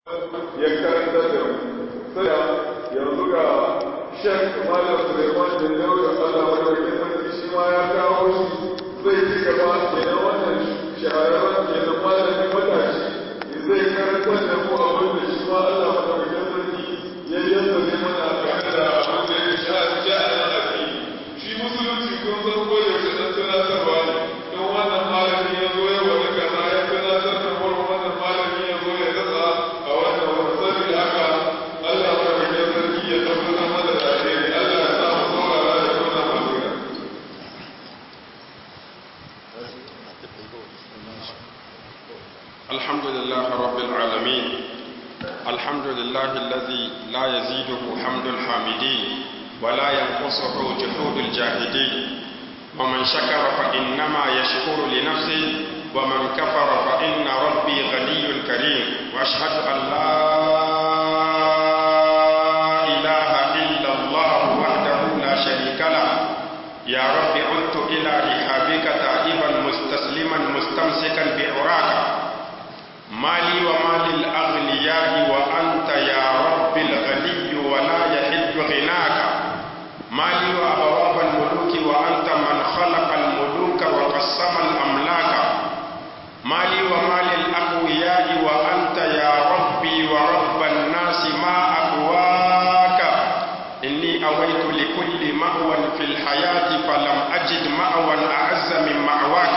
ya karanta da sai yanzu ga shek malam suleiman da yau da allah madaukakin sarki shi ma ya kawo shi zai ci gaba kenan wannan shahararren kenan malamin matashi zai karanta da mu abin da shi ma allah madaukakin sarki ya yanda zai mana game da abin da ya sha sha'anin addini shi musulunci kun san ko yaushe dan tunatarwa ne don wannan malami ya zo ya wani kaza ya tunatar da wurin wannan malami ya zo ya dasa a wannan wurin saboda haka Allah madaukakin sarki ya tabbatar mana da alheri Allah ya sa mu saurara da wannan basira الحمد لله رب العالمين الحمد لله الذي لا يزيده حمد الحامدين ولا ينقصه جحود الجاهدين ومن شكر فإنما يشكر لنفسه ومن كفر فإن ربي غني كريم وأشهد أن لا إله إلا الله وحده لا شريك له يا رب عدت إلى رحابك تائبا مستسلما مستمسكا بعراك مالي ومال الأغنياء وأنت يا رب الغني ولا يحد غناك مالي وأبواب الملوك وأنت من خلق الملوك وقسم الأملاك مالي ومال الأقوياء وأنت يا ربي ورب الناس ما أقواك إني أويت لكل مأوى في الحياة فلم أجد مأوى أعز من مأواك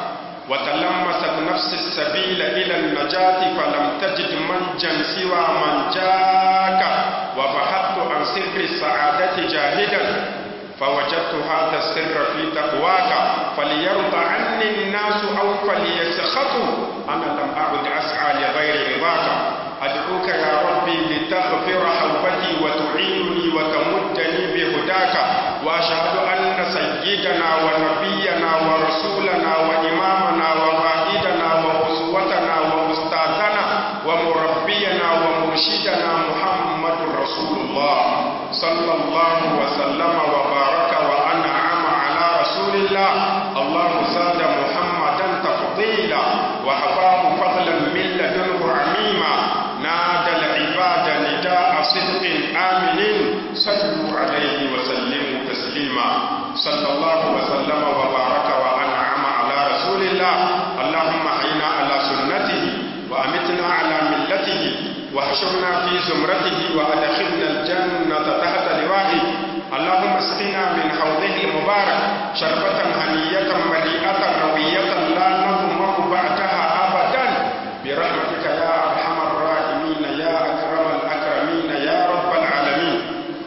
وتلمست نفس السبيل إلى النجاة فلم تجد منجا سوى من جاك وبحثت عن سر السعادة جاهدا فوجدت هذا السر في تقواك فليرضى عني الناس أو فليسخطوا أنا لم أعد أسعى لغير رضاك أدعوك يا ربي لتغفر حوبتي وتعينني وتمدني بهداك وأشهد أن سيدنا ونبينا ورسولنا وإمامنا وقائدنا وأسوتنا وأستاذنا ومربينا ومرشدنا محمد رسول الله صلى الله وسلم وبارك وأنعم على رسول الله الله زاد محمدا تفضيلا وحفاه فضلا من لدنه عميما نادى العباد نداء صدق آمن صلوا عليه وسلموا تسليما صلى الله وسلم وبارك وأنعم على رسول الله اللهم حينا على سنته وأمتنا على ملته واحشرنا في زمرته وأدخلنا الجنة تحت لوائه اللهم اسقنا من حوضه المبارك شربة هنية مليئة روية لا نظمأ بعدها أبدا برحمتك يا أرحم الراحمين يا أكرم الأكرمين يا رب العالمين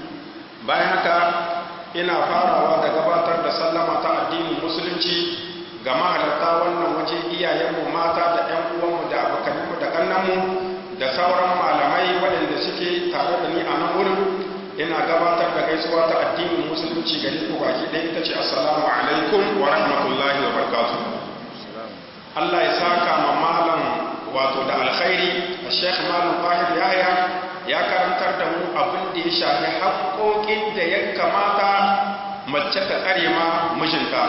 bayan haka ina farawa da gabatar da sallama ta addinin musulunci ga mahalarta wannan waje iyayenmu mata da 'yan uwanmu da abokanmu da kannanmu da sauran malamai waɗanda suke tare da ni a nan wurin ina gabatar da gaisuwa ta addinin musulunci gare ku baki ɗaya ita ce assalamu alaikum wa rahmatullahi wa barakatuh Allah ya saka ma malam wato da alkhairi a Sheikh Malam Tahir Yahya ya karantar da mu abin da ya shafi haƙoƙin da ya kamata mace ta tsare ma mijinta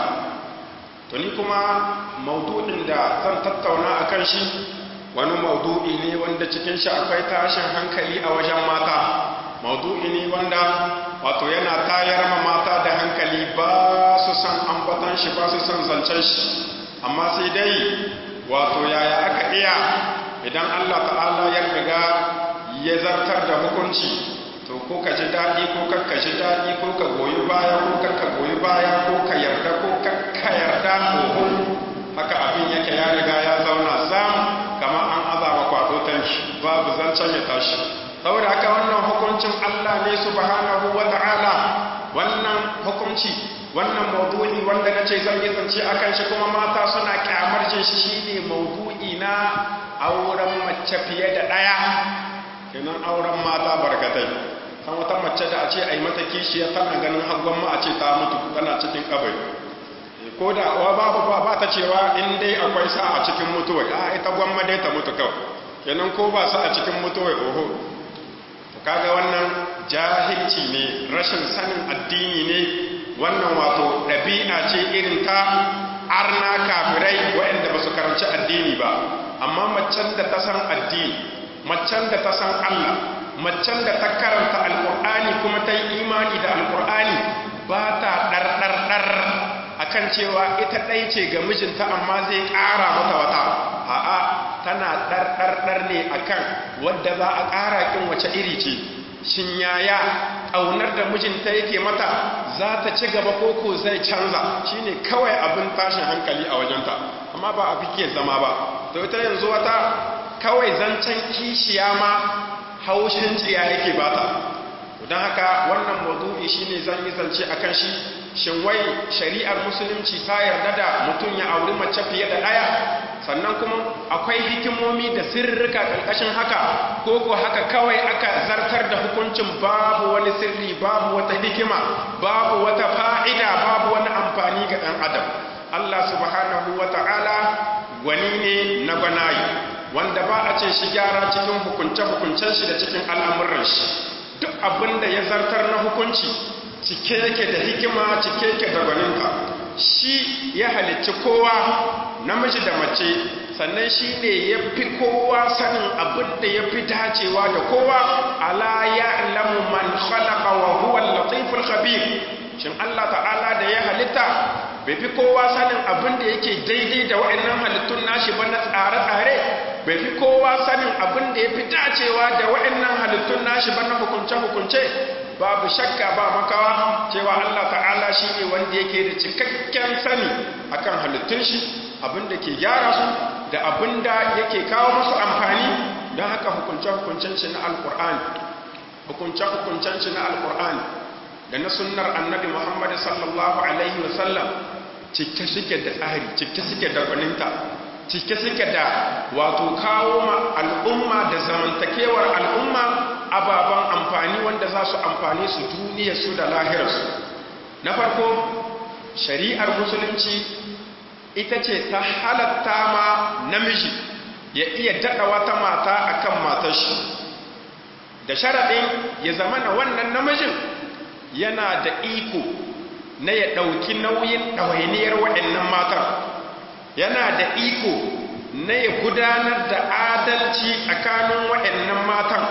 to ni kuma maudu'in da zan tattauna a kan shi wani maudu'i ne wanda cikin shi akwai tashin hankali a wajen mata maudu'i ne wanda wato yana tayar ma mata da hankali ba su san ambatan shi ba su san zancen shi amma sai dai wato yaya aka iya idan Allah ta'ala ya riga ya zartar da hukunci to ko ka ji daɗi ko ka ji daɗi ko ka goyi baya ko ka goyi baya ko ka yarda ko ka yarda ko haka abin yake ya riga ya zauna zam kamar an azaba kwado tanki babu zancen ya tashi saboda haka wannan hukuncin Allah ne subhanahu wa ta'ala wannan hukunci wannan maudu'i wanda nace zan yi zance akan shi kuma mata suna kyamar jin shi shine maudu'i na auren mace fiye da ɗaya kenan auren mata barkatai kan wata mace da a ce a yi mata kishiya tana ganin haggon ma a ce ta mutu tana cikin kabari ko da wa babu ba ba ta cewa in dai akwai sa a cikin mutuwai a ita gwamma dai ta mutu kawai kenan ko ba sa a cikin mutuwai oho to kaga wannan jahilci ne rashin sanin addini ne wannan wato ɗabi'a ce irin ta arna kafirai waɗanda ba su karanci addini ba amma macen da ta san addini macen da ta san Allah macen da ta karanta alkur'ani kuma ta yi imani da alkur'ani ba ta ɗarɗarɗar a kan cewa ita ɗai ce ga mijinta amma zai ƙara mata wata a'a tana ɗarɗarɗar ne a kan wadda za a ƙara ƙin wace iri ce shin yaya ƙaunar da mijinta yake mata za ta ci gaba koko zai canza shine kawai abin tashin hankali a wajenta amma ba a fike zama ba to ita yanzu wata kawai zancen kishiya ma haushin tsiya yake bata don haka wannan maudu'i shine zan yi zance akan shi shin wai shari'ar musulunci ta yarda da mutum ya auri mace fiye da ɗaya sannan kuma akwai hikimomi da sirrika ƙarƙashin haka ko ko haka kawai aka zartar da hukuncin babu wani sirri babu wata hikima babu wata fa'ida babu wani amfani ga ɗan adam Allah subhanahu wa ta'ala gwani ne na gwanayi wanda ba a ce shi gyara cikin hukunce-hukuncen shi da cikin al'amuran shi duk abin da ya zartar na hukunci cike yake da hikima cike yake da gwaninka shi ya halicci kowa namiji da mace sannan shi ne ya fi kowa sanin abin da ya fi dacewa da kowa ala ya lamu man khalaqa wa huwa latiful khabir shin Allah ta'ala da ya halitta bai fi kowa sanin abin da yake daidai da wa'annan halittun nashi ba na tsare-tsare bai fi kowa sanin abin da ya fi dacewa da wa'annan halittun nashi ba na hukunce-hukunce babu shakka ba makawa cewa Allah ta'ala shi ne wanda yake da cikakken sani akan halittun shi abin da ke gyara su da abin da yake kawo musu amfani don haka hukunce-hukuncen shi na alkur'ani hukunce-hukuncen shi na alkur'ani da na sunnar annabi muhammadu sallallahu alaihi wasallam cike suke da tsari cike suke da gwaninta cike suke da wato kawo ma al'umma da zamantakewar al'umma ababen amfani wanda za su amfani su duniyarsu da lahirarsu na farko shari'ar musulunci ita ce ta halatta ma namiji ya iya daɗa wata mata akan matar shi da sharaɗin ya zama na wannan namijin yana da iko na ya ɗauki nauyin ɗawainiyar waɗannan matan yana da iko na ya gudanar da adalci tsakanin waɗannan matan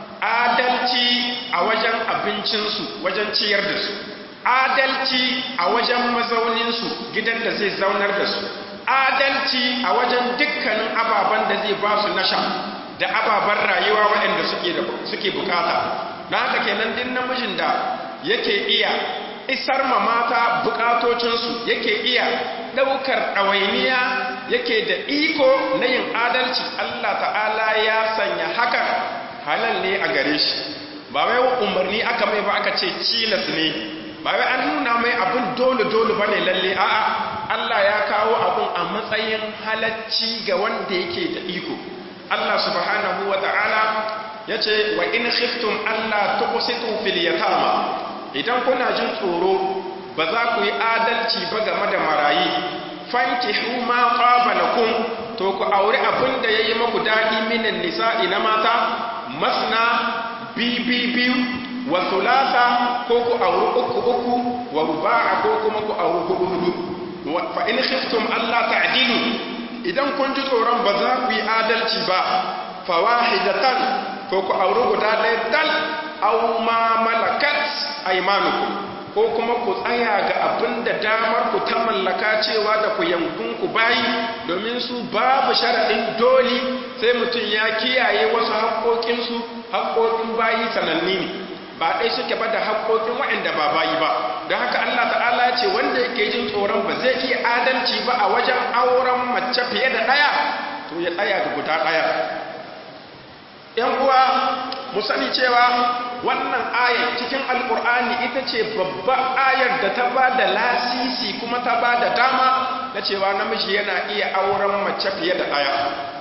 adalci a wajen abincinsu wajen ciyar da su adalci a wajen mazauninsu gidan da zai zaunar da su adalci a wajen dukkanin ababen da zai ba su nasha da ababen rayuwa waɗanda suke bukata na haka kenan din namijin da yake iya isar ma mata bukatocinsu yake iya ɗaukar ɗawainiya yake da iko na yin adalci Allah ta'ala ya sanya haka halal ne a gare shi ba wai umarni aka mai ba aka ce cilas ne ba wai an nuna mai abin dole-dole ba ne lalle a'a Allah ya kawo abin a matsayin halacci ga wanda yake da iko Allah subhanahu wa ta'ala ya ce wa in khiftum Allah tuqsitu fil yatama idan kuna jin tsoro ba za ku yi adalci ba game da marayi fankihu ma qaba lakum to ku aure abin da yayi muku dadi minan nisa'i na mata masna bibi biyu wa thulatha ko ku aure uku uku wa ruba'a ko kuma ku aure hudu hudu fa in khiftum alla ta'dilu idan kun ji tsoron ba za ku yi adalci ba fawahidatan ko ku aure guda ɗaya dal aw ma malakat aymanukum ko kuma ku tsaya ga abin da damar ku ta mallaka cewa da ku yankun ku bayi domin su babu sharaɗin doli sai mutum ya kiyaye wasu haƙoƙinsu haƙoƙin bayi sananni ne ba ɗai suke ba da haƙoƙin waɗanda ba bayi ba don haka Allah ta'ala ce wanda yake jin tsoron ba zai iya adalci ba a wajen auren mace fiye da ɗaya to ya tsaya ga guda ɗaya ‘yan uwa mu sani cewa wannan ayar cikin alkur'ani ita ce babba ayar da ta ba da lasisi kuma ta ba da dama na cewa namiji yana iya auren mace fiye da ɗaya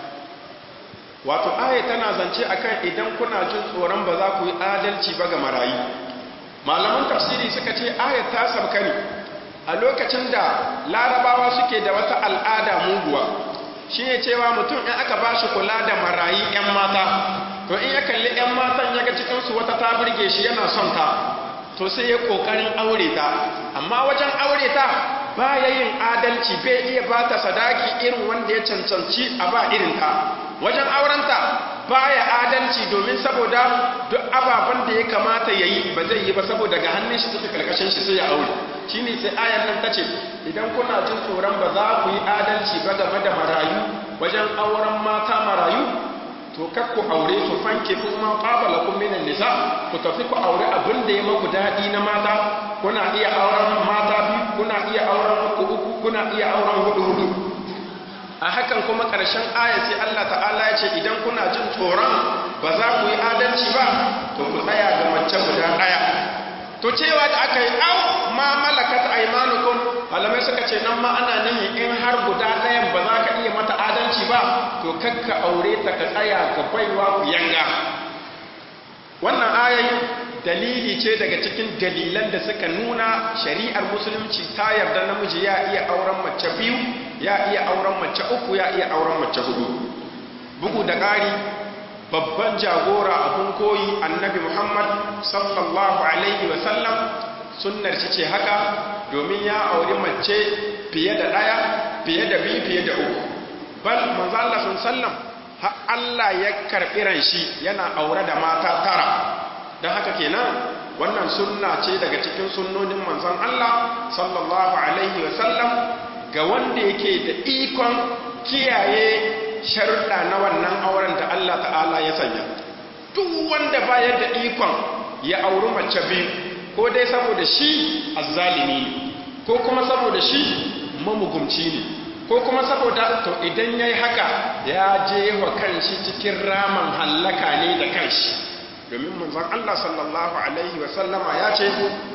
wato ayar tana zance akan idan kuna jin tsoron ba za ku yi adalci ba ga marayi malaman tafsiri suka ce ayar ta sabka ne a lokacin da larabawa suke da wata al'ada muguwa shi ne cewa mutum in aka ba shi kula da marayi 'yan mata to in ya kalli 'yan matan ya ga cikinsu wata ta birge shi yana son ta to sai ya ƙoƙarin aure ta amma wajen aure ta ba ya yin adalci bai iya ba ta sadaki irin wanda ya cancanci a ba irin ta wajen aurenta baya adalci domin saboda duk ababen da ya kamata ya yi ba zai yi ba saboda ga hannun shi suke karkashin shi sai ya aure shi ne sai ayan nan ta ce idan kuna jin tsoron ba za ku yi adalci ba game da marayu wajen auren mata marayu to kar ku aure su fanke su kuma qabala kum minan nisa ku tafi ku aure abin da ya maku dadi na mata kuna iya auren mata biyu kuna iya auren uku uku kuna iya auren hudu hudu a hakan kuma ƙarshen aya sai Allah ta'ala ya ce idan kuna jin tsoron ba za ku yi adalci ba to ku tsaya ga mace guda ɗaya to cewa da aka yi au ma malakat aymanukum malamai suka ce nan ma ana nihi in har guda ɗayan ba za ka iya mata adalci ba to kakka aure ta ka tsaya ga baiwa ku yanga wannan ayayi dalili ce daga cikin dalilan da suka nuna shari'ar musulunci ta yarda namiji ya iya auren mace biyu ya iya auren mace uku ya iya auren mace hudu bugu da ƙari babban jagora abun koyi annabi muhammad sallallahu alaihi wasallam sunnar shi ce haka domin ya auri mace fiye da ɗaya fiye da biyu fiye da uku bal manzo Allah sallam har Allah ya karɓi ran shi yana aure da mata tara don haka kenan wannan sunna ce daga cikin sunnonin manzon Allah sallallahu alaihi wasallam ga wanda yake da ikon kiyaye sharuɗa na wannan auren da Allah ta'ala ya sanya duk wanda bayar da ikon ya auri mace biyu ko dai saboda shi azzalimi ne ko kuma saboda shi mamugumci ne ko kuma saboda to idan yayi haka ya je wa kanshi cikin raman hallaka ne da kanshi domin manzon Allah sallallahu alaihi wa sallama ya ce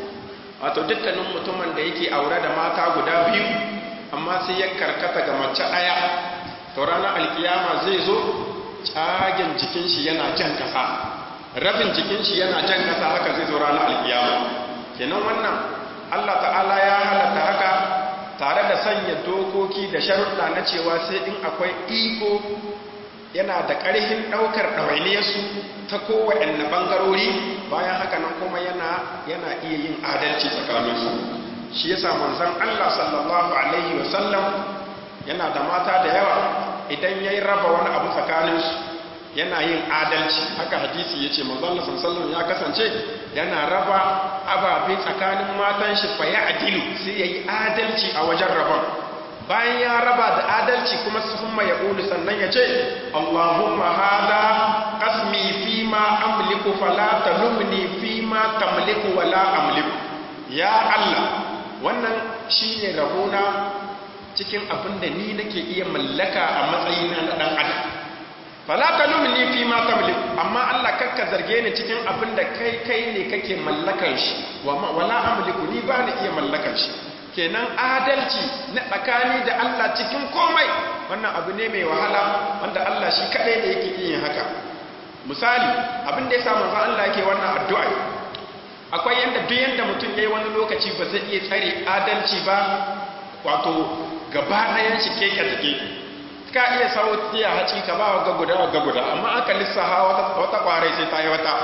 wato dukkanin mutumin da yake aure da mata guda biyu amma sai ya karkata ga mace ɗaya to ranar alkiyama zai zo cagen jikin shi yana jan kasa rabin jikin shi yana jan kasa haka zai zo ranar alkiyama kenan wannan Allah ta'ala ya halatta haka tare da sanya dokoki da sharuɗa na cewa sai in akwai iko yana da ƙarhin ɗaukar ɗawainiyarsu ta kowaɗanne ɓangarori bayan haka nan kuma yana yana iya yin adalci tsakaninsu shi yasa manzon Allah sallallahu alaihi wasallam yana da mata da yawa idan yayi raba wani abu tsakaninsu yana yin adalci haka hadisi yace manzon Allah sallallahu ya kasance yana raba ababe tsakanin matan shi fa ya'dilu sai yayi adalci a wajen rabon bayan ya raba da adalci kuma summa ya ƙulu sannan ya ce Allahumma hada qasmi fi ma amliku fala talumni fi ma tamliku wala amliku ya Allah wannan shine rabona cikin abin da ni nake iya mallaka a matsayina na dan adam fala talumni fi ma tamliku amma Allah kakka zarge ni cikin abin da kai kai ne kake mallakan shi wala amliku ni ba ni iya mallakan shi kenan adalci na tsakani da Allah cikin komai wannan abu ne mai wahala wanda Allah shi kaɗai da yake yin haka misali abin da ya samu za Allah yake wannan addu'a akwai yanda duk yanda mutum yayi wani lokaci ba zai iya tsare adalci ba wato gaba ɗayan shi keke da keke ka iya sawo tiya haci ka ba ga guda ga guda amma aka lissaha wata wata kwarai sai ta yi wata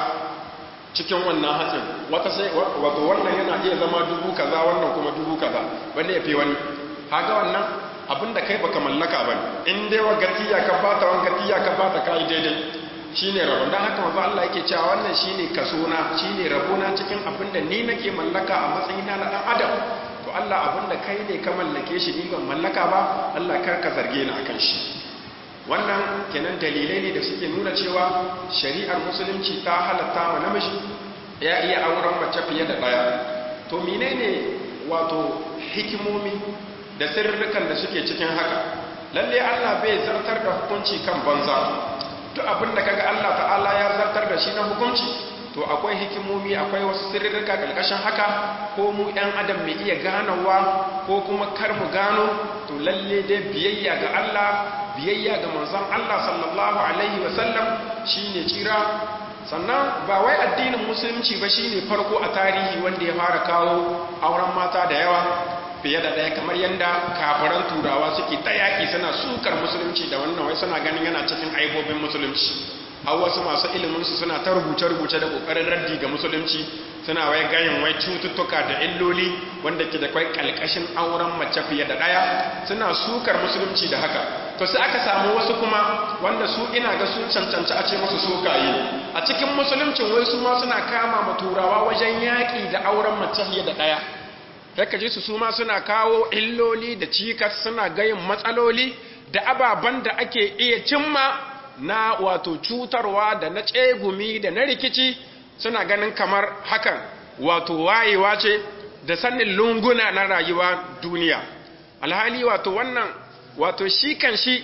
cikin wannan hatsin wata sai wato wannan yana iya zama dubu kaza wannan kuma dubu kaza wanda ya fi wani haga wannan abinda kai baka mallaka bane in dai wa gatiya ka bata wan gatiya ka bata kai daidai shine rabon dan haka manzo Allah yake cewa wannan shine kasona shine rabona cikin abinda ni nake mallaka a matsayina na dan adam to Allah abinda kai ne ka mallake shi ni ban mallaka ba Allah kar ka zarge ni akan shi wannan kenan dalilai ne da suke nuna cewa shari'ar musulunci ta halatta ma namiji ya iya auren mace fiye da ɗaya to menene wato hikimomi da sirrukan da suke cikin haka lalle Allah bai zartar da hukunci kan banza duk abin da kaga Allah ta'ala ya zartar da shi na hukunci to akwai hikimomi akwai wasu sirrika kalkashin haka ko mu ɗan adam mai iya ganowa ko kuma kar mu gano to lalle dai biyayya ga Allah biyayya ga manzon Allah sallallahu alaihi wasallam shine tsira sannan ba wai addinin musulunci ba shine farko a tarihi wanda ya fara kawo auren mata da yawa fiye da ɗaya kamar yadda kafiran turawa suke ta yaƙi suna sukar musulunci da wannan wai suna ganin yana cikin aibobin musulunci har wasu masu iliminsu suna ta rubuce-rubuce da ƙoƙarin raddi ga musulunci suna wai gayin wai cututtuka da illoli wanda ke da kwai ƙalƙashin auren mace fiye da ɗaya suna sukar musulunci da haka to sai aka samu wasu kuma wanda su ina ga sun cancanci a ce musu sokaye a cikin musuluncin wai su ma suna kama ma turawa wajen yaƙi da auren mace fiye da ɗaya haka ji su su ma suna kawo illoli da cikas suna gayin matsaloli da ababen da ake iya cimma na wato cutarwa da na tsegumi da na rikici suna ganin kamar hakan wato wayewa ce da sanin lunguna na rayuwa duniya alhali wato wannan wato shi kan shi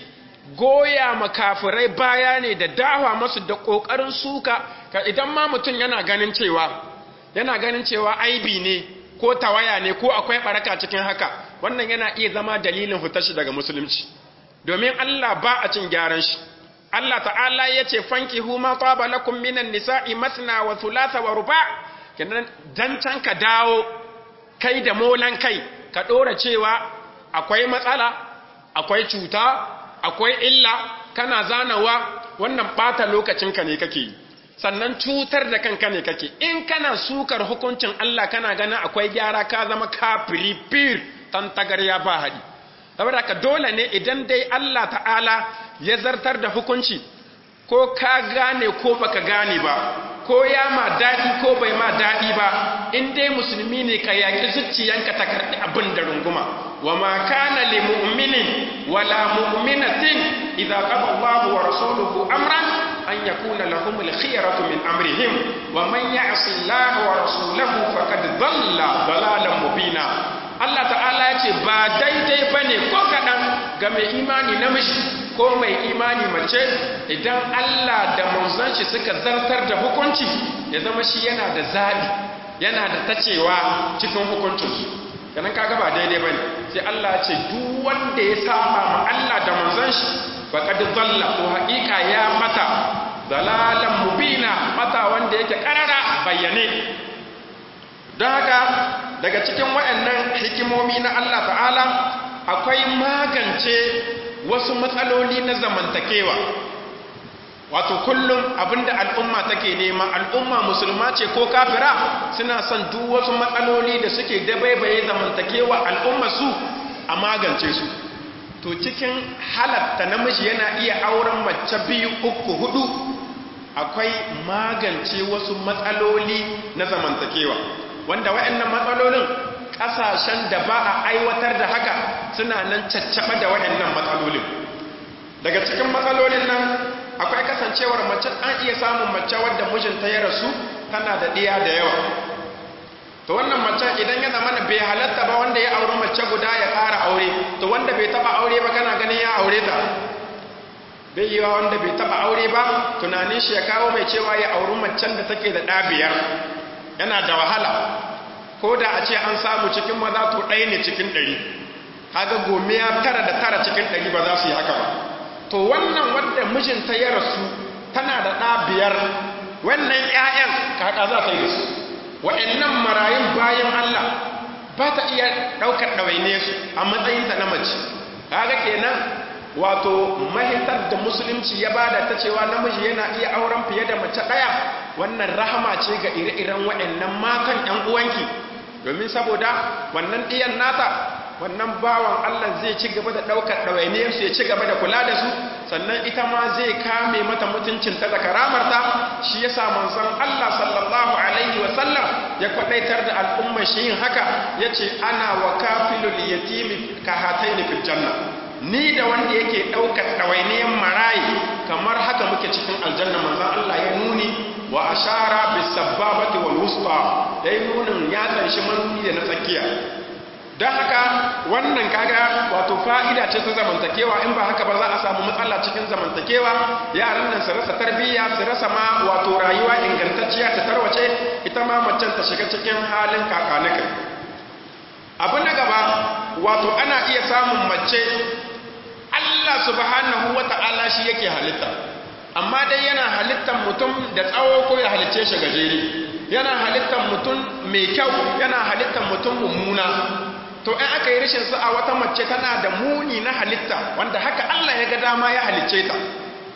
goya makafirai baya ne da dawa masu da ƙoƙarin suka ka idan ma mutum yana ganin cewa yana ganin cewa aibi ne ko tawaya ne ko akwai baraka cikin haka wannan yana iya zama dalilin fitar shi daga musulunci domin Allah ba a cin gyaran shi Allah ta'ala ya ce fanki huma taba lakum minan nisa'i masna wa thulatha wa ruba kenan dan can ka dawo kai da molan kai ka dora cewa akwai matsala akwai cuta akwai illa kana zanawa wannan bata lokacinka ne kake yi sannan cutar da kanka ne kake in kana sukar hukuncin Allah kana ganin akwai gyara ka zama kafiri fir tantagarya ba haɗi saboda ka dole ne idan dai Allah ta'ala ya zartar da hukunci ko ka gane ko baka gane ba ko ya ma daɗi ko bai ma daɗi ba in dai musulmi ne ka yaƙi zuciyanka ta karɓi abin da runguma wa ma kana li mu'minin wala mu'minatin idza qada Allahu wa rasuluhu amran an yakuna lahum al-khiyaratu min amrihim wa man ya'si Allah wa rasulahu faqad dhalla dhalalan mubina Allah ta'ala ya ce ba daidai bane ko kadan ga mai imani namiji ko mai imani mace idan Allah da manzon shi suka zartar da hukunci ya zama shi yana da zabi yana da tacewa cikin hukuncinsu kanan kaga ba daidai bane sai Allah ya ce duk wanda ya saba ma Allah da manzon shi faqad dhalla to haƙiƙa ya mata dalalan mubina mata wanda yake karara bayyane don haka daga cikin waɗannan hikimomi na Allah ta'ala akwai magance wasu matsaloli na zamantakewa wato kullum abinda al'umma take nema al'umma musulma ce ko kafira suna son duk wasu matsaloli da suke dabaibaye zamantakewa al'umma su a magance su to cikin halatta namiji yana iya auren mace biyu uku hudu akwai magance wasu matsaloli na zamantakewa wanda waɗannan matsalolin ƙasashen da ba a aiwatar da haka suna nan caccaba da waɗannan matsalolin daga cikin matsalolin nan akwai kasancewar mace an iya samun mace wadda mijinta ya rasu tana da ɗiya da yawa to wannan mace idan ya zama bai halatta ba wanda ya auri mace guda ya ƙara aure to wanda bai taɓa aure ba kana ganin ya aure ta bai yi wa wanda bai taɓa aure ba tunanin shi ya kawo mai cewa ya auri macen da take da ɗa biyar yana da wahala ko da a ce an samu cikin maza to ɗaya ne cikin ɗari kaga gome ya tara da tara cikin ɗari ba za su yi haka ba to wannan wadda mijinta ya rasu tana da ɗa biyar wannan ‘ya'yan kaka za ta yi da su wa'yannan marayun bayan Allah ba ta iya ɗaukar ɗawaine su a matsayinta na mace kaga kenan wato mahitar da musulunci ya bada ta cewa namiji yana iya auren fiye da mace ɗaya wannan rahama ce ga ire-iren wa'yannan matan ‘yan uwanki domin saboda wannan ɗiyan nata wannan bawan Allah zai ci gaba da ɗaukar ɗawainiyarsu ya ci gaba da kula da su sannan ita ma zai kame mata mutuncinta da karamarta shi ya sa manzon Allah sallallahu alaihi wasallam ya kwaɗaitar da al'ummar shi yin haka ya ce ana wa kafilul yatimi ka hataini fil janna ni da wanda yake ɗaukar ɗawainiyar marayi kamar haka muke cikin aljanna manzon Allah ya nuni wa ashara bis sababati wal wusta yayi nunin ya tsanshi manuni da na tsakiya don haka wannan kaga wato fa'ida ce ta zamantakewa in ba haka ba za a samu matsala cikin zamantakewa yaran nan su rasa tarbiyya su rasa ma wato rayuwa ingantacciya ta tarwace ita ma macen ta shiga cikin halin kakanika abu na gaba wato ana iya samun mace Allah subhanahu wa ta'ala shi yake halitta amma dai yana halittar mutum da tsawo ko ya halicce shi gajere yana halittar mutum mai kyau yana halittar mutum mummuna to in aka yi rashin sa a wata mace tana da muni na halitta wanda haka Allah ya ga dama ya halicce ta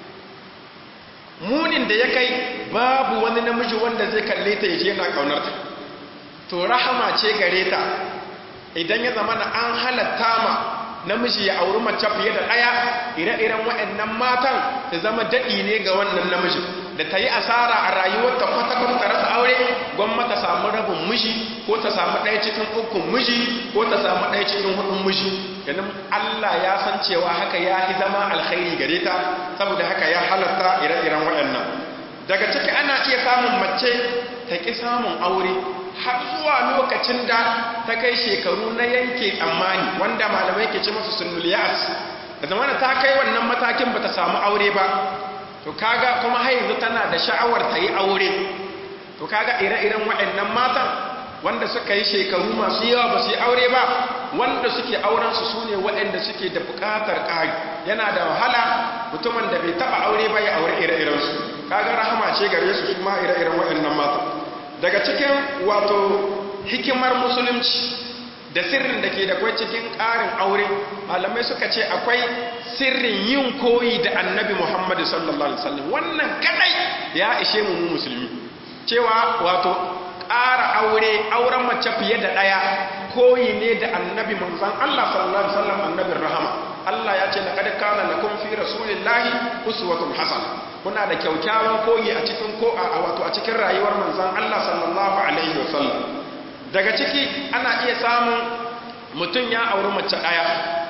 munin da ya kai babu wani namiji wanda zai kalle ta yaje yana kaunar ta to rahama ce gare ta idan ya zama an halatta ma namiji ya auri mace fiye da ɗaya ire-iren waɗannan matan ta zama daɗi ne ga wannan namiji da ta yi asara a rayuwarta kwata-kwata rasa aure gwamma ta samu rabin miji ko ta samu ɗaya cikin ukun miji ko ta samu ɗaya cikin hudun miji ganin Allah ya san cewa haka ya fi zama alkhairi gare ta saboda haka ya halatta ire-iren waɗannan daga ciki ana iya samun mace ta ƙi samun aure har zuwa lokacin da ta kai shekaru na yanke tsammani wanda malamai ke ce masu sunnuliyas da zamana ta kai wannan matakin ba ta samu aure ba to kaga kuma haizu tana da sha'awar ta yi aure to kaga ire-iren waɗannan matan wanda suka yi shekaru masu yawa ba su yi aure ba wanda suke aurensu su ne waɗanda suke da buƙatar ƙari yana da wahala mutumin da bai taɓa aure ba ya aure ire-irensu kaga rahama ce gare su su ma ire-iren waɗannan matan daga cikin wato hikimar musulunci da sirrin da ke da kwai cikin ƙarin aure malamai suka ce akwai sirrin yin koyi da annabi muhammadu sallallahu alaihi wasallam wannan kadai ya ishe mu musulmi cewa wato ƙara aure auren mace fiye da ɗaya koyi ne da annabi manzan Allah sallallahu alaihi wasallam annabin rahama Allah ya ce laqad kana lakum fi rasulillahi uswatun hasana kuna da kyaukyawan koyi a cikin ko a wato a cikin rayuwar manzan Allah sallallahu alaihi wasallam daga ciki ana iya samun mutum ya auri mace ɗaya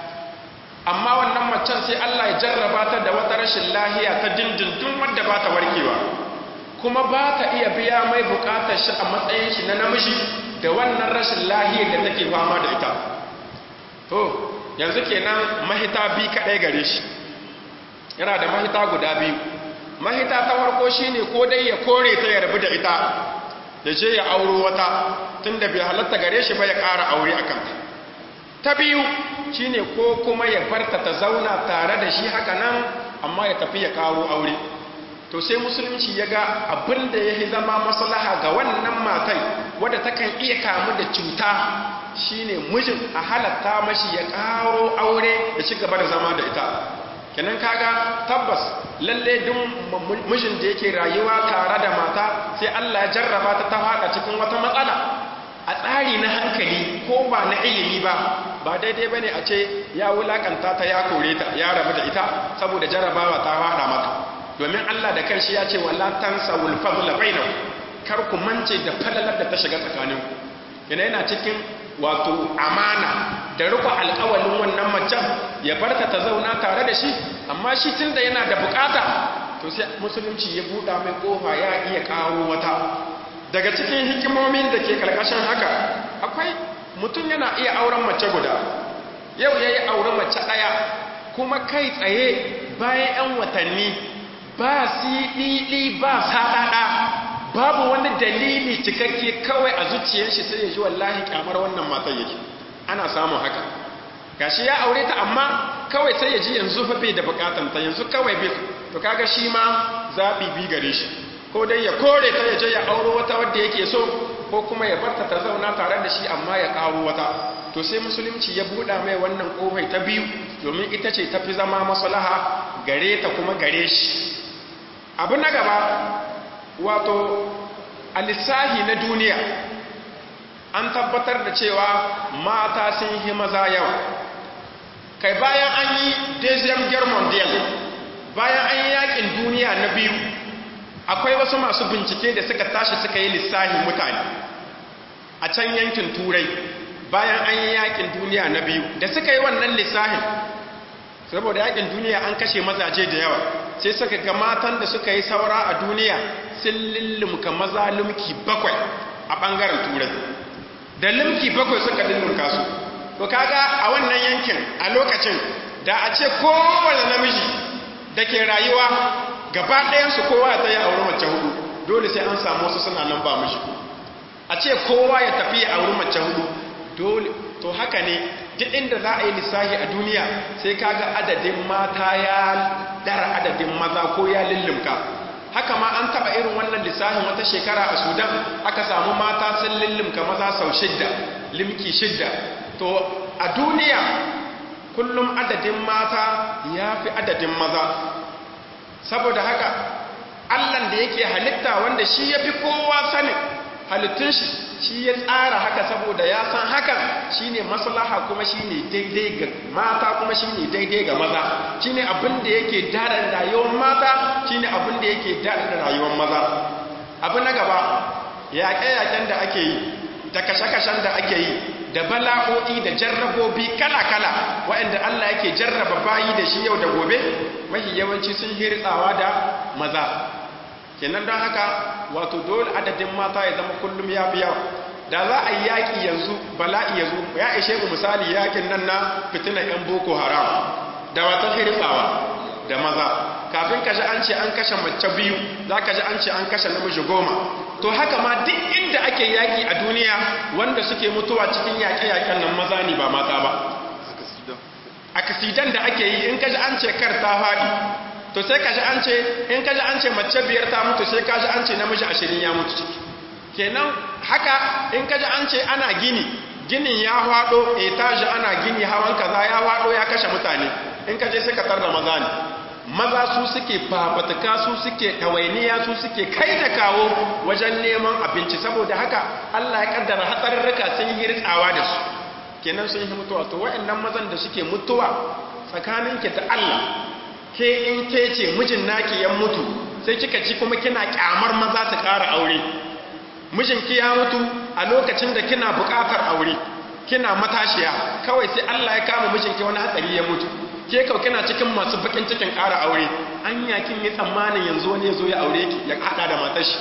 amma wannan macen sai Allah ya jarraba ta da wata rashin lahiya ta dindindin wadda ba ta warkewa kuma ba ta iya biya mai bukatar shi a matsayin shi na namiji da wannan rashin lahiyar da take fama da ita to yanzu kenan mahita bi kadai gare shi yana da mahita guda biyu mahita ta farko shine ko dai ya kore ta ya rabu da ita ya je ya auro wata tunda bai halatta gare shi ba ya ƙara aure a kanta ta biyu shine ko kuma ya barta ta zauna tare da shi haka nan amma ya tafi ya karo aure to sai musulunci ya ga abin da ya zama maslaha ga wannan matai wadda takan iya kamu da cuta shine mijin a halatta mashi ya karo aure da ci gaba da zama da ita kenan kaga tabbas lalle duk mijin da yake rayuwa tare da mata sai Allah ya jarraba ta ta fada cikin wata matsala a tsari na hankali ko ba na ilimi ba ba daidai bane a ce ya wulakanta ta ya kore ta ya rabu da ita saboda jarrabawa ta fada maka domin Allah da kanshi ya ce wala tansawul fadla bainakum kar ku mance da falalar da ta shiga tsakaninku yana yana cikin wato amana da riko alƙawalin wannan macen ya barta ta zauna tare da shi amma shi tunda yana da bukata to sai musulunci ya buɗa mai kofa ya iya ƙaro wata daga cikin hikimomin da ke karkashin haka akwai mutum yana iya auren mace guda yau ya yi auren mace ɗaya kuma kai tsaye bayan 'yan watanni ba siɗiɗi ba saɗaɗa babu wani dalili cikakke kawai a zuciyar shi sai ya ji wallahi kyamar wannan matar yake ana samun haka gashi ya aure ta amma kawai sai ya ji yanzu fa bai da bukatanta yanzu kawai bai to kaga shi ma zaɓi bi gare shi ko dai ya kore ta ya je ya auro wata wadda yake so ko kuma ya barta ta zauna tare da shi amma ya ƙaro wata to sai musulunci ya buɗa mai wannan ƙofai ta biyu domin ita ce tafi zama maslaha gare ta kuma gare shi abu na gaba wato a lissahi na duniya an tabbatar da cewa mata sun yi maza yawa kai bayan an yi deuxième guerre mondiale bayan an yi yakin duniya na biyu akwai wasu masu bincike da suka tashi suka yi lissahin mutane a can yankin turai bayan an yi yakin duniya na biyu da suka yi wannan lissahin saboda yakin duniya an kashe mazaje da yawa sai suka ga matan da suka yi saura a duniya sun lullumka maza lumki bakwai a ɓangaren turai da lumki bakwai suka lullumka su to kaga a wannan yankin a lokacin da a ce kowane namiji da ke rayuwa gaba ɗayansu kowa ta yi auri mace hudu dole sai an samu wasu suna nan ba mishi a ce kowa ya tafi ya auri mace hudu dole to haka ne duk inda za a yi lissahi a duniya sai kaga adadin mata ya dara adadin maza ko ya lullumka haka ma an taba irin wannan lissahin wata shekara a sudan aka samu mata sun lullumka maza sau shidda limki shidda to a duniya kullum adadin mata ya fi adadin maza saboda haka allan da yake halitta wanda shi ya fi kowa sanin halittun shi shi ya tsara haka saboda ya san hakan shine maslaha kuma shine daidai ga mata kuma shine daidai ga maza shine abin da yake dada rayuwar mata shine abin da yake dada rayuwar maza abu na gaba yaƙe-yaƙen da ake yi da kashe-kashen da ake yi da bala'o'i da jarrabobi kala-kala waɗanda Allah yake jarraba bayi da shi yau da gobe mafi yawanci sun hirtsawa da maza kenan don haka wato dole adadin mata ya zama kullum ya fi yawa da za a yi yaƙi yanzu bala'i ya zo ya ishe mu misali yaƙin nan na fitinan 'yan boko haram da wata hirtsawa da maza kafin ka ji an ce an kashe mace biyu za ka ji an ce an kashe namiji goma to haka ma duk inda ake yaƙi a duniya wanda suke mutuwa cikin yaƙe-yaƙen nan maza ne ba mata ba akasidan da ake yi in ka ji an ce kar ta faɗi to sai ka ji an ce in ka ji an ce mace biyar ta mutu sai ka ji an ce namiji ashirin ya mutu ciki kenan haka in ka ji an ce ana gini ginin ya faɗo etaji ana gini hawan kaza ya faɗo ya kashe mutane in ka je sai ka tarda maza ne maza su suke fafatuka su suke ɗawainiya su suke kai da kawo wajen neman abinci saboda haka Allah ya kaddara hatsarurruka sun yi ritsawa da su kenan sun yi mutuwa to waɗannan mazan da suke mutuwa tsakanin ki da Allah ke in ke ce mijin naki ya mutu sai kika ci kuma kina kyamar maza su ƙara aure mijinki ya mutu a lokacin da kina buƙatar aure kina matashiya kawai sai Allah ya kama mijinki wani hatsari ya mutu ke kau kina cikin masu bakin cikin ƙara aure an yakin yi tsammanin yanzu wani ya zo ya aure ki ya haɗa da matar shi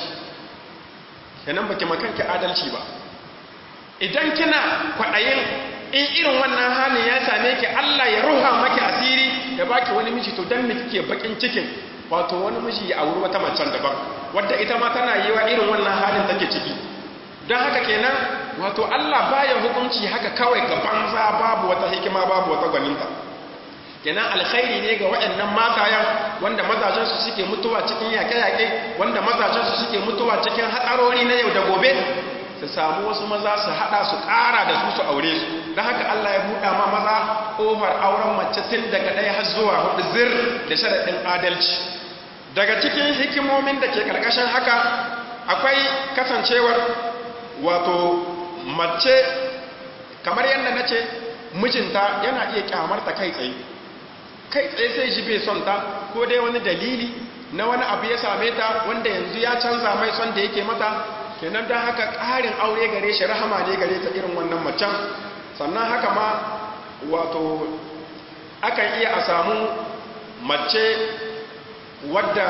kenan baki makanki adalci ba idan kina kwaɗayin in irin wannan halin ya same ki Allah ya ruha maki asiri ya baki wani miji to dan me kike bakin cikin wato wani miji ya auri wata macen daban wadda ita ma tana yi wa irin wannan halin take ciki don haka kenan wato Allah baya hukunci haka kawai ga banza babu wata hikima babu wata gwaninta kenan alkhairi ne ga waɗannan matayen wanda mazajensu suke mutuwa cikin yaƙe-yaƙe wanda mazajensu suke mutuwa cikin hatsarori na yau da gobe su samu wasu maza su haɗa su ƙara da su su aure su don haka Allah ya buɗa ma maza ƙofar auren mace tun daga ɗaya har zuwa hudu zir da sharaɗin adalci daga cikin hikimomin da ke ƙarƙashin haka akwai kasancewar wato mace kamar yadda na ce mijinta yana iya kyamarta kai tsaye kai tsaye sai shi bai son ta ko dai wani dalili na wani abu ya same ta wanda yanzu ya canza mai son da yake mata kenan don haka ƙarin aure gare shi rahama ne gare ta irin wannan macen sannan haka ma wato akan iya a samu mace wadda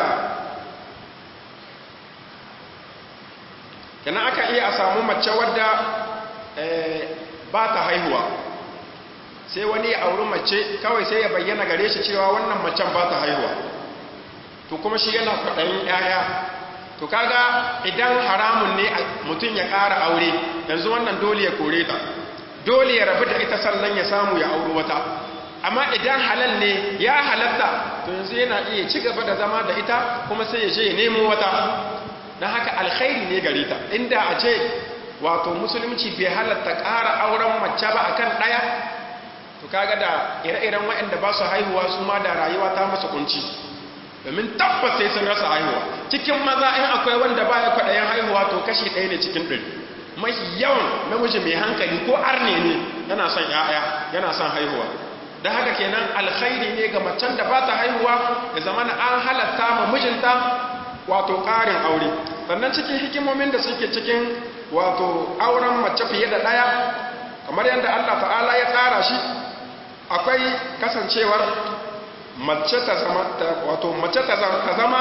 kenan akan iya a samu mace wadda ba ta haihuwa sai wani ya auri mace kawai sai ya bayyana gare shi cewa wannan macen ba ta haihuwa to kuma shi yana kwaɗayin 'ya'ya to kaga idan haramun ne mutum ya ƙara aure yanzu wannan dole ya kore ta dole ya rabu da ita sannan ya samu ya auri wata amma idan halal ne ya halatta to yanzu yana iya ci gaba da zama da ita kuma sai ya je ya nemo wata don haka alkhairi ne gare ta inda a ce wato musulunci bai halatta ƙara auren mace ba akan ɗaya to kaga da ire-iren waɗanda ba su haihuwa su ma da rayuwa ta masa kunci domin tabbas sai sun rasa haihuwa cikin maza in akwai wanda ba ya kwaɗayen haihuwa to kashi ɗaya ne cikin ɗari mafi yawan namiji mai hankali ko arne ne yana son ‘ya'ya yana son haihuwa da haka kenan alkhairi ne ga macen da ba ta haihuwa ya zama na an halatta ma mijinta wato ƙarin aure sannan cikin hikimomin da suke cikin wato auren mace fiye da ɗaya kamar yadda Allah ta'ala ya tsara shi akwai kasancewar mace ta zama wato mace ta zama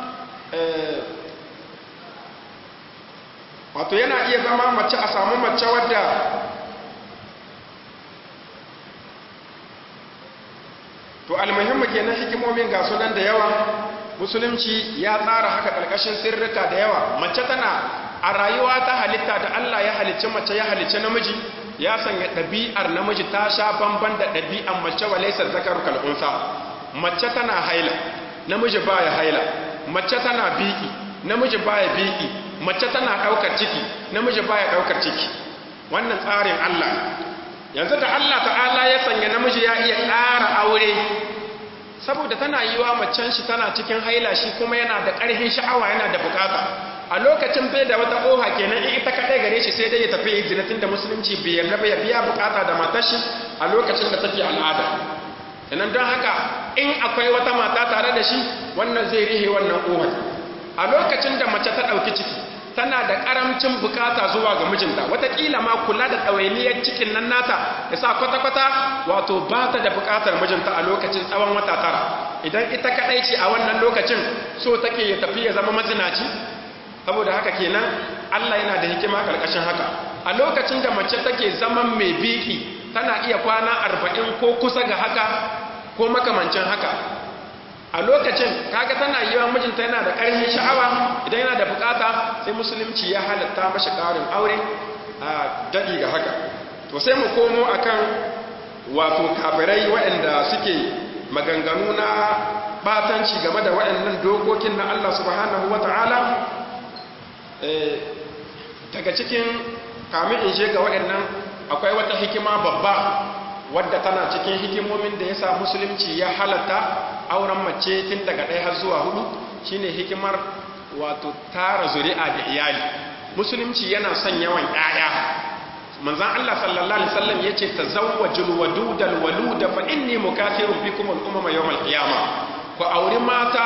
wato yana iya zama mace a samu mace wadda to almuhimmu kenan hikimomin ga sunan da yawa musulunci ya tsara haka ƙarƙashin sirrika da yawa mace tana a rayuwa ta halitta da Allah ya halicci mace ya halicci namiji ya sanya ɗabi'ar namiji ta sha bamban da ɗabi'ar mace wa laisar zakaru kal'unsa mace tana haila namiji baya haila mace tana biki namiji baya biki mace tana ɗaukar ciki namiji baya ɗaukar ciki wannan tsarin Allah yanzu da Allah ta'ala ya sanya namiji ya iya ƙara aure saboda tana yi wa macen shi tana cikin haila shi kuma yana da ƙarfin sha'awa yana da bukata a lokacin bai da wata ƙoha kenan in ita kaɗai gare shi sai dai ya tafi yi zinatin da musulunci bai yarda ya biya bukata da matar shi a lokacin da take al'ada kenan don haka in akwai wata mata tare da shi wannan zai rihe wannan ƙohar a lokacin da mace ta ɗauki ciki tana da ƙaramcin bukata zuwa ga mijinta wataƙila ma kula da ɗawainiyar cikin nan nata ya sa kwata-kwata wato ba ta da bukatar mijinta a lokacin tsawon wata tara idan ita kaɗai ce a wannan lokacin so take ya tafi ya zama mazinaci saboda haka kenan Allah yana da hikima karkashin haka a lokacin da mace take zaman mai biki tana iya kwana arba'in ko kusa ga haka ko makamancin haka a lokacin kaga tana yi wa mijinta yana da ƙarfin sha'awa idan yana da bukata sai musulunci ya halatta mashi ƙarin aure a daɗi ga haka to sai mu komo akan wato kafirai waɗanda suke maganganu na batanci game da waɗannan dokokin na Allah subhanahu wata'ala daga cikin kamin in ga waɗannan akwai wata hikima babba wadda tana cikin hikimomin da ya sa musulunci ya halatta auren mace tun daga ɗaya har zuwa hudu shine hikimar wato tara zuri'a da iyali musulunci yana son yawan ƴaƴa manzon Allah sallallahu alaihi wasallam yace tazawwajul wadudal waluda fa inni mukathirun bikum al umama yawm al qiyamah ku auri mata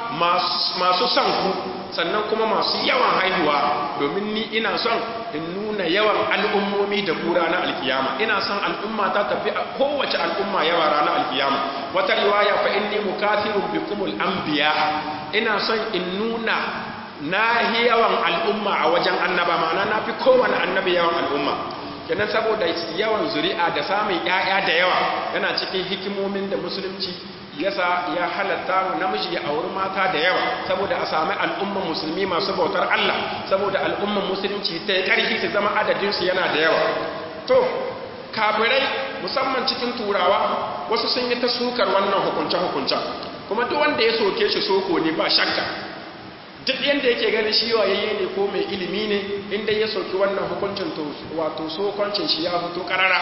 masu son ku sannan kuma masu yawan haihuwa domin ni ina son in nuna yawan al'ummomi da kura na alkiyama ina son al'umma ta tafi a kowace al'umma yawa ranar alkiyama wata riwaya fa inni mukathirun bikumul anbiya ina son in nuna na yawan al'umma a wajen annaba ma'ana na fi kowane annabi yawan al'umma kenan saboda yawan zuri'a da samun 'ya'ya da yawa yana cikin hikimomin da musulunci yasa ya halatta wa namiji ya auri mata da yawa saboda a sami al'umman musulmi masu bautar Allah saboda al'umman musulunci ta karfi su zama adadinsu yana da yawa to kafirai musamman cikin turawa wasu sun yi ta sukar wannan hukunce-hukuncen kuma duk wanda ya soke shi soko ne ba shakka duk yadda yake ganin shi wayayye ne ko mai ilimi ne inda ya soki wannan hukuncin to wato sokoncin shi ya fito karara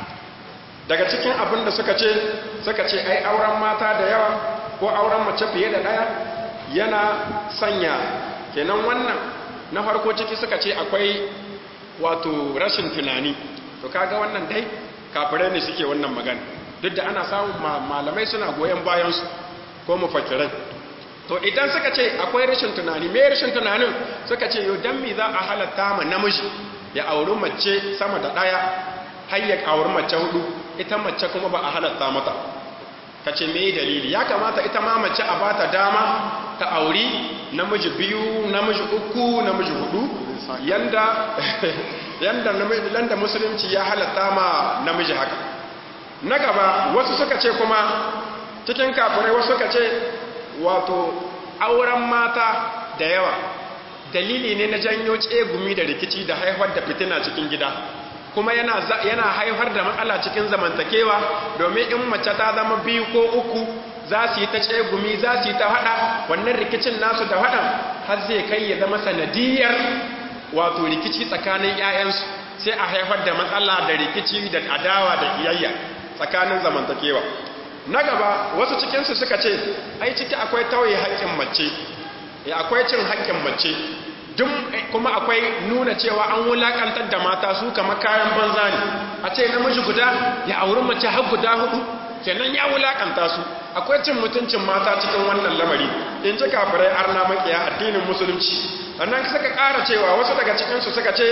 daga cikin abin da suka ce suka ce ai auren mata da yawa ko auren mace fiye da ɗaya yana sanya kenan wannan na farko ciki suka ce akwai wato rashin tunani to kaga wannan dai kafirai ne suke wannan magana duk da ana samun malamai suna goyon bayansu ko mafakirai to idan suka ce akwai rashin tunani me rashin tunanin suka ce yau dan me za a halatta ma namiji ya auri mace sama da ɗaya har ya auri mace hudu ita mace kuma ba a halatta mata ka ce me dalili ya kamata ita ma mace a bata dama ta auri namiji biyu namiji uku namiji hudu yanda yanda yanda musulunci ya halatta ma namiji haka na gaba wasu suka ce kuma cikin kafirai wasu suka ce wato auren mata da yawa dalili ne na janyo tsegumi da rikici da haifar da fitina cikin gida kuma yana yana haifar da matsala cikin zamantakewa domin in mace ta zama biyu ko uku za su yi ta tsegumi za su yi ta hada wannan rikicin nasu da hadan har zai kai ya zama sanadiyar wato rikici tsakanin 'ya'yansu sai a haifar da matsala da rikici da adawa da iyayya tsakanin zamantakewa na gaba wasu cikinsu suka ce ai ciki akwai tauye haƙƙin mace akwai cin haƙƙin mace duk kuma akwai nuna cewa an wulakantar da mata su kamar kayan banza ne a ce namiji guda ya auri mace har guda hudu kenan ya wulakanta su akwai cin mutuncin mata cikin wannan lamari in ji kafirai arna makiya addinin musulunci sannan suka ƙara cewa wasu daga cikinsu suka ce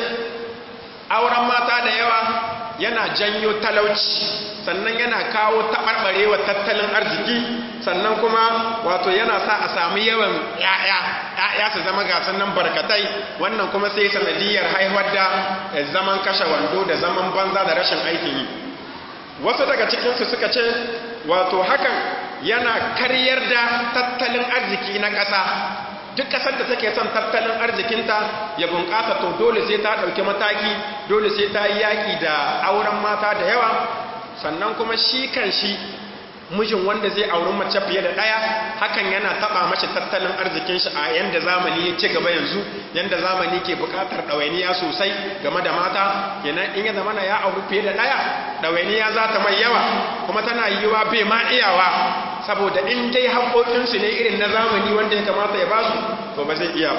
auren mata da yawa yana janyo talauci sannan yana kawo taɓarɓarewa tattalin arziki sannan kuma wato yana sa a sami yawan ‘ya'ya ‘ya'ya su zama gasan nan barkatai wannan kuma sai sanadiyar haihuwar da zaman kashe wando da zaman banza da rashin aikin yi wasu daga cikinsu suka ce wato hakan yana karyar da tattalin arziki na ƙasa duk ƙasar da take son tattalin arzikinta ya bunƙasa to dole sai ta ɗauki mataki dole sai ta yi yaƙi da auren mata da yawa sannan kuma shi kan shi mijin wanda zai auri mace fiye da ɗaya hakan yana taɓa mashi tattalin arzikin shi a yanda zamani ya ci gaba yanzu yanda zamani ke buƙatar ɗawainiya sosai game da mata kenan in ya zamana ya auri fiye da ɗaya ɗawainiya za ta mai yawa kuma tana yiwuwa bai ma iyawa saboda in dai haƙoƙinsu ne irin na zamani wanda ya kamata ya ba su to ba zai iya ba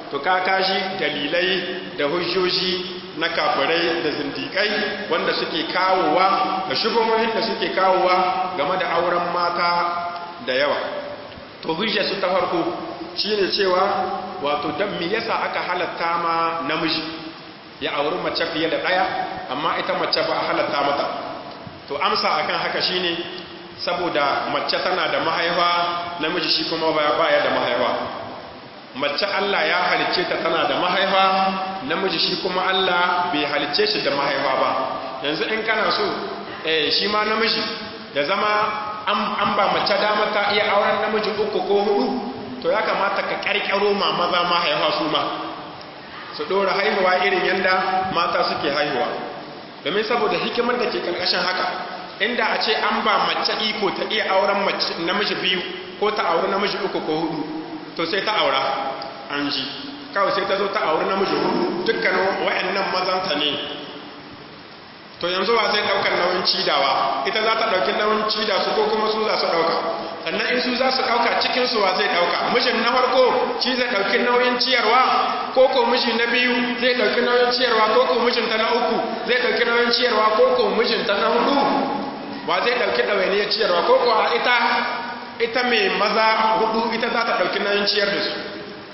to ka kashi dalilai da hujjoji na kafirai da zindikai wanda suke kawowa da shubuhohin da suke kawowa game da auren mata da yawa to hujja su ta farko shine cewa wato dan me yasa aka halatta ma namiji ya auri mace fiye da daya amma ita mace ba a halatta mata to amsa akan haka shine saboda mace tana da mahaifa namiji shi kuma baya da mahaifa mace Allah ya halicce ta tana da mahaifa namiji shi kuma Allah bai halicce shi da mahaifa ba yanzu in kana so eh shi ma namiji ya zama an ba mace dama ta iya auren namiji uku ko hudu to ya kamata ka karkaro ma maza mahaifa su ma su dora haihuwa irin yanda mata suke haihuwa domin saboda hikimar da ke karkashin haka inda a ce an ba mace iko ta iya auren namiji biyu ko ta auri namiji uku ko hudu to sai ta aura an ji kawai sai ta zo ta auri namiji hudu dukkanin wa'annan mazanta ne to yanzu wa zai daukar nauyin cidawa ita za ta dauki nauyin cida su ko kuma su za su dauka sannan in su za su dauka cikin su wa zai dauka mijin na farko shi zai dauki nauyin ciyarwa ko ko miji na biyu zai dauki nauyin ciyarwa ko ko mijin ta na uku zai dauki nauyin ciyarwa ko ko mijin ta na hudu wa zai dauki dawainiyar ciyarwa ko ko a ita ita mai maza hudu ita za ta dauki nauyin ciyar da su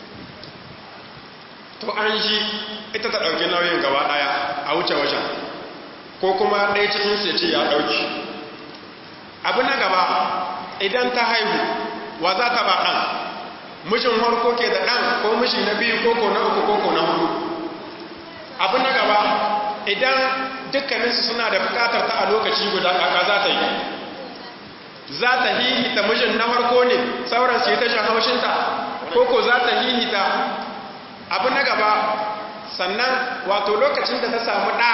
to an ji ita ta dauki nauyin gaba daya a wuce wajen ko kuma ɗaya cikin su ya ce ya ɗauki abu na gaba idan ta haihu wa za ta ba ɗan mijin harko ke da ɗan ko miji na biyu koko na uku koko na hudu abu na gaba idan dukkaninsu suna da bukatar ta a lokaci guda kaka za ta yi za ta hihita mijin na harko ne sauran sai ta shan haushinta koko za ta hihita abu na gaba sannan wato lokacin da ta samu ɗa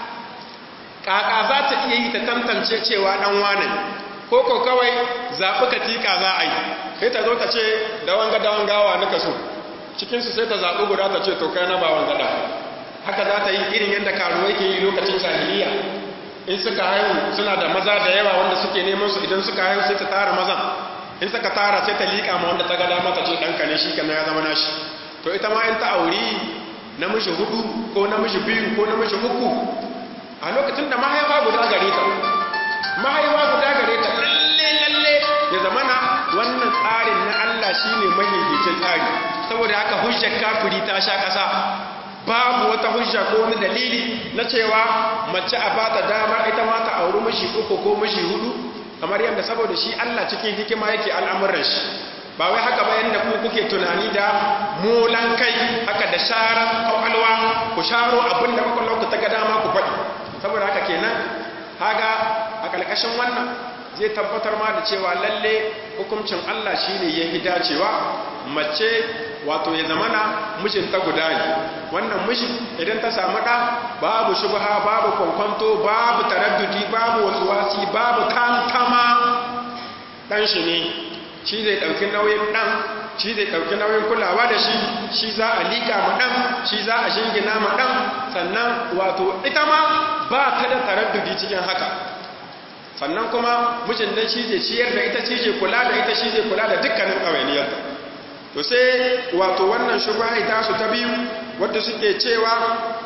kaka za ta iya yi ta tantance cewa dan wane ko ko kawai zaɓi katika za a yi sai ta zo ta ce da wanga da wangawa nika so cikinsu sai ta zaɓi guda ta ce to kai na ba wangada haka za ta yi irin yadda karuwai ke yi lokacin jahiliya in suka haihu suna da maza da yawa wanda suke neman su idan suka haihu sai ta tara mazan in suka tara sai ta liƙa ma wanda ta ga dama ta ce ɗanka ne shi kana ya zama nashi to ita ma in ta auri namiji hudu ko namiji biyu ko namiji uku a lokacin da mahaifa guda gare ta mahaifa guda gare ta lalle lalle ya zamana wannan tsarin na Allah shine mahihicin tsari saboda haka hujjar kafiri ta sha kasa babu wata hujja ko wani dalili na cewa mace a bata dama ita ma ta auri mishi uku ko mishi hudu kamar yadda saboda shi Allah cikin hikima yake al'amuran shi ba wai haka ba yadda ku kuke tunani da molan kai haka da sharar kwakwalwa ku sharo abin da kwakwalwa ku ta ga dama ku faɗi saboda haka kenan haga a ƙarƙashin wannan zai tabbatar ma da cewa lalle hukuncin Allah shine ya fi dacewa mace wato ya zamana mijinta guda ne wannan miji idan ta samu ɗa babu shubha babu kwankwanto babu taraddudi babu wasuwasi babu kankama ɗan shi ne shi zai ɗauki nauyin ɗan shi zai ɗauki nauyin kulawa da shi shi za a liƙa ma ɗan shi za a shingina ma ɗan sannan wato ita ma ba ta da taraddudi cikin haka sannan kuma mijin nan shi zai ciyar da ita shi zai kula da ita shi zai kula da dukkanin ɗawainiyarta to sai wato wannan shubha ita su ta biyu wadda suke cewa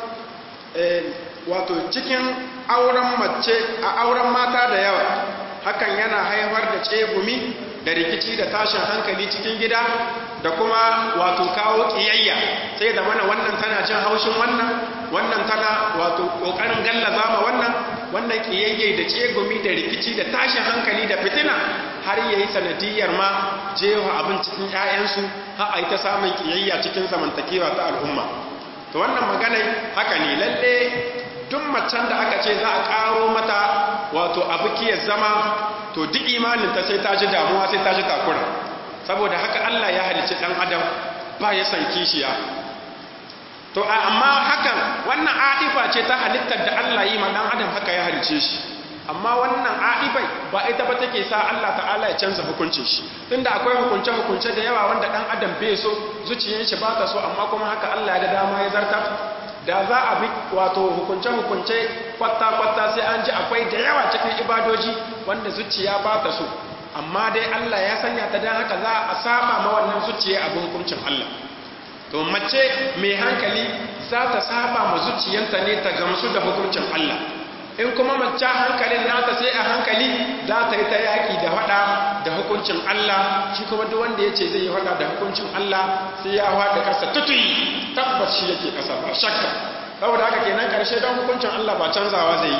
wato cikin auren mace a auren mata da yawa hakan yana haifar da tsegumi da rikici da tashin hankali cikin gida da kuma wato kawo kiyayya sai da mana wannan tana jin haushin wannan wannan tana wato kokarin gallaza ma wannan wannan kiyayye da tsegumi da rikici da tashin hankali da fitina har yayi sanadiyar ma jewa abin cikin ƴaƴansu har a yi ta samun kiyayya cikin zamantakewa ta al'umma to wannan magana haka ne lalle duk macen da aka ce za a karo mata wato abu kiyar zama to duk imaninta sai ta ji damuwa sai ta ji takura saboda haka Allah ya halicci dan adam ba ya san kishiya to amma hakan wannan adifa ce ta halittar da Allah yi ma dan adam haka ya halicce shi amma wannan adifai ba ita ba take sa Allah ta'ala ya canza hukuncin shi tunda akwai hukunce hukunce da yawa wanda dan adam bai so zuciyar shi ba ta so amma kuma haka Allah ya ga dama ya zartar da za a bi wato hukunce-hukunce kwatta-kwatta sai an ji akwai da yawa cikin ibadoji wanda zuciya ba ta so amma dai Allah ya sanya ta don haka za a saba ma wannan zuciya abin hukuncin Allah to mace mai hankali za ta saba ma zuciyanta ne ta gamsu da hukuncin Allah in kuma mace hankalin nata sai a hankali za ta yi ta yaƙi da faɗa da hukuncin Allah shi kuma duk wanda ya ce zai yi faɗa da hukuncin Allah sai ya faɗa ƙasa tutuyi tabbas shi yake ƙasa ba shakka saboda haka kenan ƙarshe don hukuncin Allah ba canzawa zai yi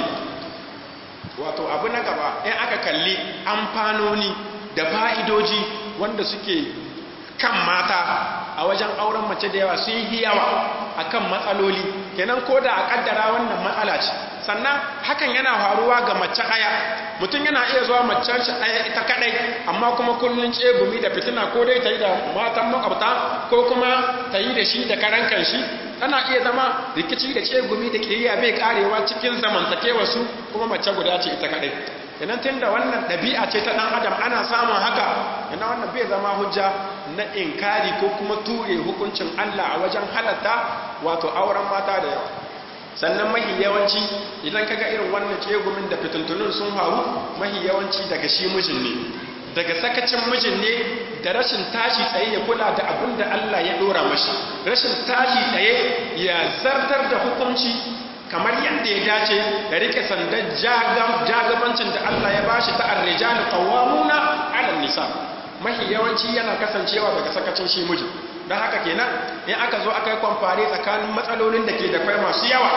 wato abu na gaba in aka kalli amfanoni da fa'idoji wanda suke kan mata a wajen auren mace da yawa sun yi yawa akan matsaloli kenan ko da a kaddara wannan matsala ce sannan hakan yana faruwa ga mace ɗaya mutum yana iya zuwa macen shi ɗaya ita kaɗai amma kuma kullum tsegumi da fitina ko dai ta yi da matan makwabta ko kuma ta yi da shi da karan kanshi tana iya zama rikici da tsegumi da ƙiriya bai karewa cikin zamantakewa su kuma mace guda ce ita kaɗai kenan tun da wannan ɗabi'a ce ta ɗan adam ana samun haka yana wannan bai zama hujja na inkari ko kuma ture hukuncin Allah a wajen halatta wato auren mata da yawa sannan mahi yawanci idan kaga irin wannan kegumin da fituntunin sun faru mahi yawanci daga shi mijin ne daga sakacin mijin ne da rashin tashi tsaye ya kula da abin da Allah ya dora mashi rashin tashi tsaye ya zartar da hukunci kamar yadda ya dace da rike sandan jagabancin da Allah ya bashi ta ar-rijalu qawwamuna 'ala nisa mahi yawanci yana kasancewa daga sakacin shi miji don haka kenan in aka zo aka yi kwamfare tsakanin matsalolin da ke da kwai masu yawa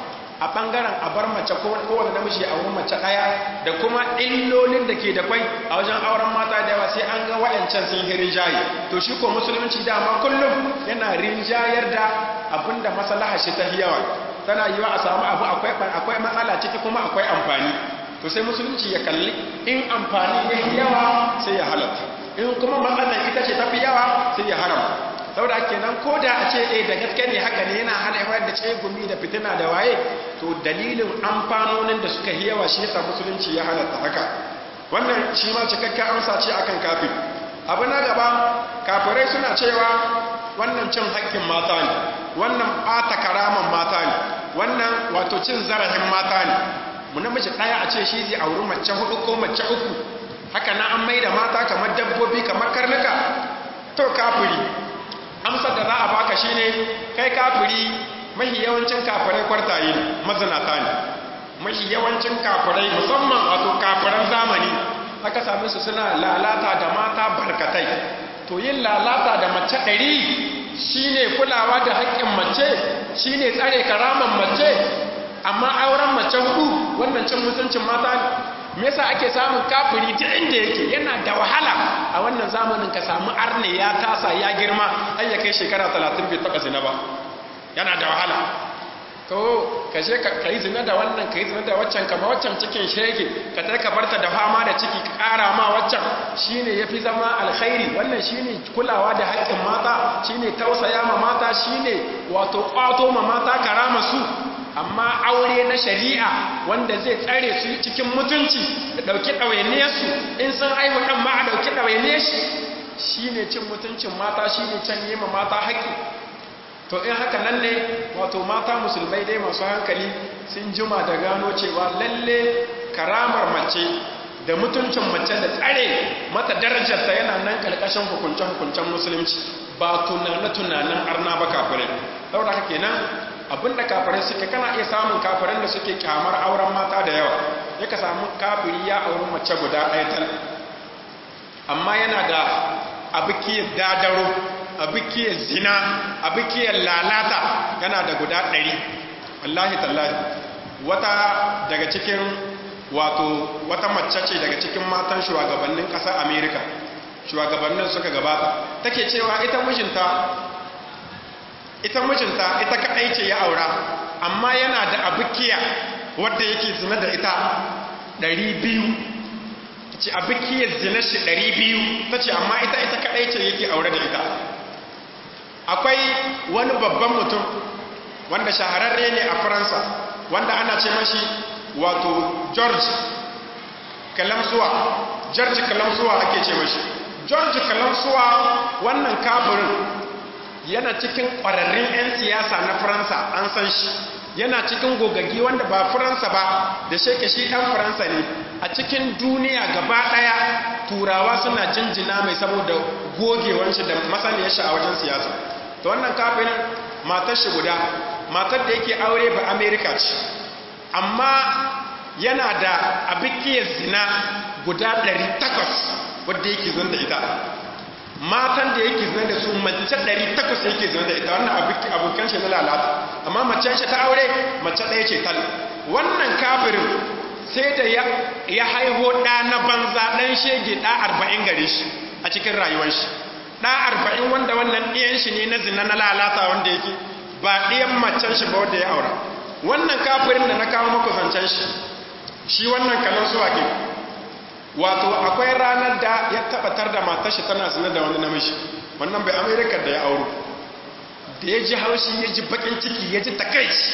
a ɓangaren a bar mace kowane namiji a wurin mace ɗaya da kuma illolin da ke da kwai a wajen auren mata da yawa sai an ga wa'ancan sun yi rinjaye to shi ko musulunci dama kullum yana rinjayar da abin da maslaha shi ta yawa tana yiwa a samu abu akwai matsala ciki kuma akwai amfani to sai musulunci ya kalli in amfani ya yawa sai ya halatta in kuma matsalar ita ce tafi yawa sai ya haramta saboda kenan ko da a ce eh da gaske ne haka ne yana haifar da tsegumi da fitina da waye to dalilin amfanonin da suka yi yawa shi yasa musulunci ya halatta haka wannan shi ma cikakken amsa ce akan kafin abu na gaba kafirai suna cewa wannan cin haƙƙin mata ne wannan ɓata karaman mata ne wannan wato cin zarafin mata ne mu namiji ɗaya a ce shi zai auri mace hudu ko mace uku haka na an maida mata kamar dabbobi kamar karnuka to kafiri amsar da za a baka shine kai kafiri mahi yawancin kafirai kwartaye ne mazinata ne mahi yawancin kafirai musamman wato kafiran zamani aka same su suna lalata da mata barkatai to yin lalata da mace ɗari shine kulawa da haƙƙin mace shine tsare karaman mace amma auren mace hudu wannan cin mutuncin mata ne me yasa ake samun kafiri duk inda yake yana da wahala a wannan zamanin ka samu arne ya tasa ya girma har ya kai shekara 30 bai taba zina ba yana da wahala to ka je ka yi zina da wannan ka yi zina da waccan kama waccan cikin shege ka tai ka barta da fama da ciki ka kara ma waccan shine yafi zama alkhairi wannan shine kulawa da haƙƙin mata shine tausaya ma mata shine wato kwato ma mata karama su amma aure na shari'a wanda zai tsare su cikin mutunci da ɗauki ɗawainiyarsu in sun haihu ɗan ma a ɗauki ɗawainiyar shi shi ne cin mutuncin mata shi ne can yi ma mata haƙƙi to in haka nan ne wato mata musulmai dai masu hankali sun jima da gano cewa lalle karamar mace da mutuncin mace da tsare mata darajarta yana nan ƙarƙashin hukunce-hukuncen musulunci ba tunane-tunanen arna ba kafirai saboda haka kenan abinda kafirai suke kana iya samun kafiran da suke kyamar auren mata da yawa ya ka samu kafiri ya auri mace guda ɗaya tal amma yana da abikiyar dadaro abikiyar zina abikiyar lalata yana da guda ɗari wallahi tallahi wata daga cikin wato wata mace ce daga cikin matan shugabannin ƙasar amerika shugabannin suka gabata take cewa ita mijinta ita mijinta ita kaɗai ce ya aura amma yana da abikiya wadda yake zina da ita ɗari biyu ta ce abikiyar zina shi ɗari biyu ta ce amma ita ita kaɗai ce yake aure da ita akwai wani babban mutum wanda shahararre ne a faransa wanda ana ce mashi wato george kalamsuwa george kalamsuwa ake ce mashi george kalamsuwa wannan kafirin yana cikin ƙwararrun 'yan siyasa na faransa an san shi yana cikin gogaggi wanda ba faransa ba da sheke shi ɗan faransa ne a cikin duniya gaba ɗaya turawa suna jinjina mai saboda gogewan shi da masaniyar shi a wajen siyasa to wannan kafirin matar shi guda matar da yake aure ba amerika ce amma yana da abikiyar zina guda 800 wadda yake zan da ita matan da yake zina da su mace 800 yake zina da ita wannan abokan shi na lalata amma macen shi ta aure mace ɗaya ce tal wannan kafirin sai da ya haiho ɗa na banza ɗan shege ɗa arba'in gare shi a cikin rayuwar shi ɗa arba'in wanda wannan ɗiyan shi ne na zina na lalata wanda yake ba ɗiyan macen shi ba wanda ya aura wannan kafirin da na kawo maku zancen shi shi wannan kalan suwa ke wato akwai ranar da ya tabbatar da matar shi tana zina da wani namiji wannan bai amerika da ya auro da ya ji haushi ya ji bakin ciki ya ji takaici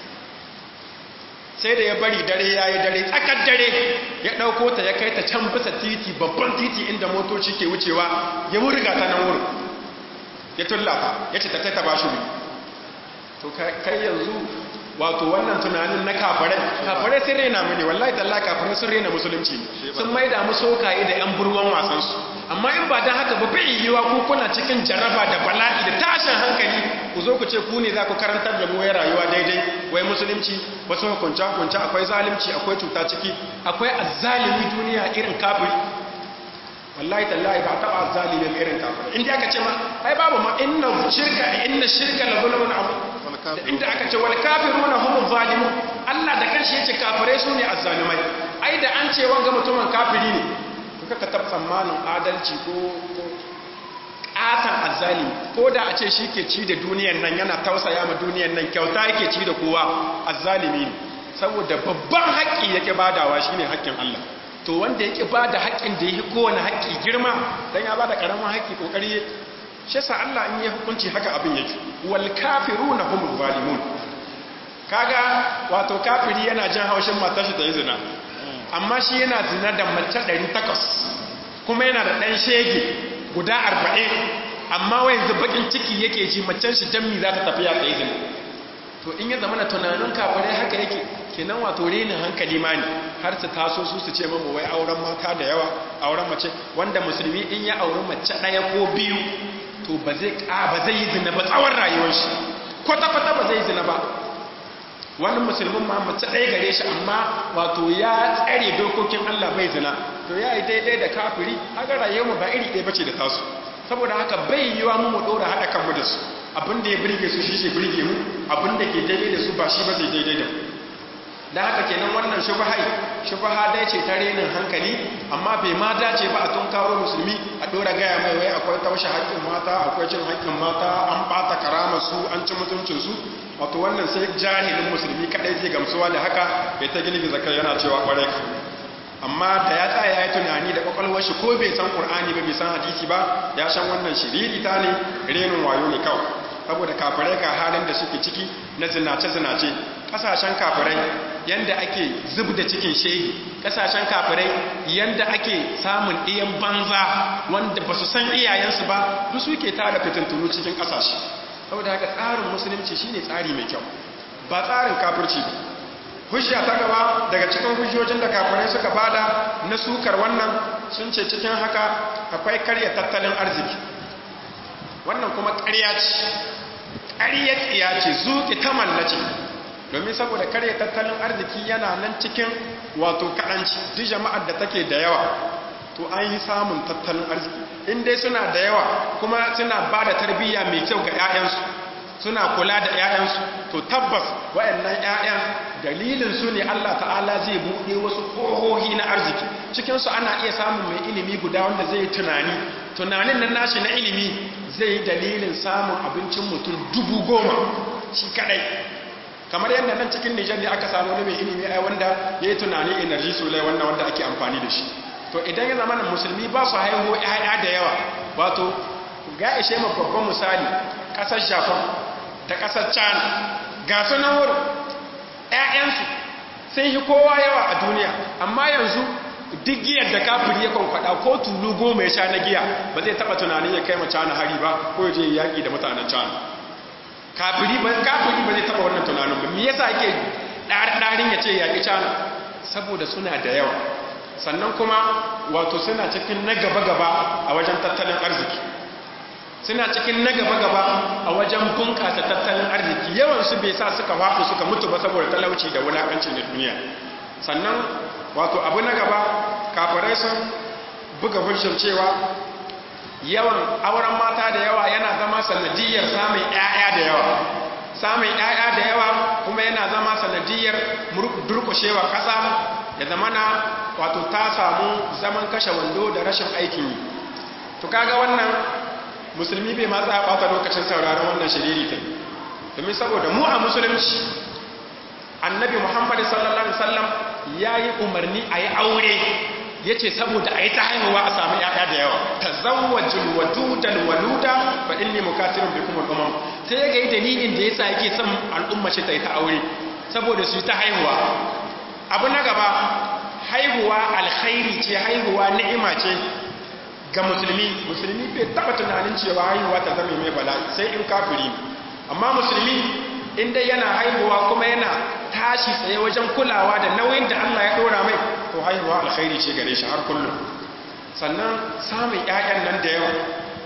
sai da ya bari dare ya yi dare tsakar dare ya ɗauko ta ya kai ta can bisa titi babban titi inda motoci ke wucewa ya wurga ta nan wurin ya tullata ya ce ta ta ba shi to kai yanzu wato wannan tunanin na kafarai kafarai sun rena mini wallahi talla kafarai sun rena musulunci sun maida mu sokaye da yan burwan wasansu amma in ba dan haka ba bai yiwa ku kuna cikin jaraba da bala'i da tashin hankali ku zo ku ce ku ne za ku karantar da mu ya rayuwa daidai wai musulunci wasu hukunce hukunce akwai zalunci akwai cuta ciki akwai azzalimi duniya irin kafiri wallahi tallahi ba taba azzalimin irin kafiri inda aka ce ma ai babu ma inna shirka inna shirka la zulmun azim inda aka ce wal kafiruna humuz zalimun Allah da kanshi yace kafirai su ne azzalimai ai da an ce wanga mutumin kafiri ne kuka tab tsammanin adalci ko ko katan azzalimi ko da a ce shi ke ci da duniyar nan yana tausaya ma duniyar nan kyauta yake ci da kowa azzalimi ne saboda babban haƙƙi yake badawa shine haƙƙin Allah to wanda yake bada haƙƙin da yake kowane haƙƙi girma dan ya bada karamin haƙƙi kokari shi sa Allah in yi hukunci haka abin yake wal kafiruna humuz zalimun kaga wato kafiri yana jin haushin matar shi ta yi zina amma shi yana zina da mace 800 kuma yana da dan shege guda 40 amma wai yanzu bakin ciki yake ji macen shi dan za ta tafiya ta yi zina to in ya zama na tunanin kafirai haka yake kenan wato renin hankali ma ne har su taso su su ce mamu wai auren mata da yawa auren mace wanda musulmi in ya auri mace ɗaya ko biyu to ba zai ba zai yi zina ba tsawon rayuwar shi kwata-kwata ba zai yi zina ba wani musulmin ma mace ɗaya gare shi amma wato ya tsare dokokin Allah bai zina to ya yi daidai da kafiri haka rayuwar ba iri ɗaya bace da tasu saboda haka bai yiwa mu mu ɗora haɗa kanmu da su abin da ya birge su shi ke birge mu abin da ke daidai da su ba shi ba zai daidai da mu da haka kenan wannan shubahai shubaha dai ce ta renin hankali amma bai ma dace ba a tun kawo musulmi a dora gaya mai wai akwai taushe haƙƙin mata akwai cin haƙƙin mata an ɓata karama su an ci mutuncin su wato wannan sai jahilin musulmi kadai zai gamsuwa da haka bai ta gilbi zakai yana cewa kwarai ka amma da ya tsaya ya yi tunani da kwakwalwar shi ko bai san qur'ani ba bai san hadisi ba ya san wannan shiriri ta ne renin wayo ne kawai saboda kafirai ga halin da suke ciki na zinace-zinace kasashen kafirai yanda ake zub da cikin shehi kasashen kafirai yanda ake samun ɗiyan banza wanda ba su san iyayensu ba duk suke tara fitintunu cikin kasashe saboda haka tsarin musulunci shine tsari mai kyau ba tsarin kafirci ba hujja ta gaba daga cikin hujjojin da kafirai suka bada na sukar wannan sun ce cikin haka akwai karya tattalin arziki wannan kuma ƙarya ce ƙarya tsiya ce zuƙi ta mallace domin saboda karya tattalin arziki yana nan cikin wato kaɗanci duk jama'ar da take da yawa to an yi samun tattalin arziki in dai suna da yawa kuma suna ba da tarbiyya mai kyau ga 'ya'yansu suna kula da 'ya'yansu to tabbas waɗannan 'ya'yan dalilin su ne Allah ta'ala zai buɗe wasu ƙohohi na arziki cikinsu ana iya samun mai ilimi guda wanda zai tunani tunanin nan nashi na ilimi zai yi dalilin samun abincin mutum dubu goma shi kadai kamar yadda nan cikin nijar ne aka samu wani mai ilimi ai wanda ya yi tunani energy solar wannan wanda ake amfani da shi to idan ya zama musulmi ba su haihu 'ya'ya da yawa wato ga ishe ma babban misali ƙasar japan da ƙasar china ga sunan wurin 'ya'yansu sun yi kowa yawa a duniya amma yanzu duk giyar da kafiri ya kwankwada ko tulu goma ya sha na giya ba zai taba tunanin ya kai ma cana hari ba ko ya je yaƙi da mutanen cana kafiri ba kafiri ba zai taba wannan tunanin ba me yasa yake ɗarin ya ce yaƙi cana saboda suna da yawa sannan kuma wato suna cikin na gaba-gaba a wajen tattalin arziki suna cikin na gaba-gaba a wajen bunƙasa tattalin arziki yawansu bai sa suka waɗu suka mutu ba saboda talauci da wulaƙanci na duniya sannan wato abu na gaba kafirai sun buga hujjar cewa yawan auren mata da yawa yana zama sanadiyar samun 'ya'ya da yawa samun 'ya'ya da yawa kuma yana zama sanadiyar durkushewa ƙasa ya zama na wato ta samu zaman kashe wando da rashin aikin yi to kaga wannan musulmi bai matsa ya ɓata lokacin sauraron wannan shiriri ta domin saboda mu a musulunci annabi muhammadu sallallahu alaihi wasallam ya yi umarni a yi aure ya ce saboda a yi ta haihuwa a sami ‘ya'ya da yawa ta zawajin wadudan waluda ba in ne mukatirin bai kuma umar ta ya ga yi dalilin da ya sa yake son al'umma shi ta yi ta aure saboda su yi ta haihuwa abu na gaba haihuwa alkhairi ce haihuwa ni'ima ce ga musulmi musulmi bai taba tunanin cewa haihuwa ta zama mai bala'i sai in kafiri amma musulmi inda yana haihuwa kuma yana tashi tsaye wajen kulawa da nauyin da Allah ya dora mai to haihuwa alkhairi ce gare shi har kullum sannan samun ƴaƴan nan da yawa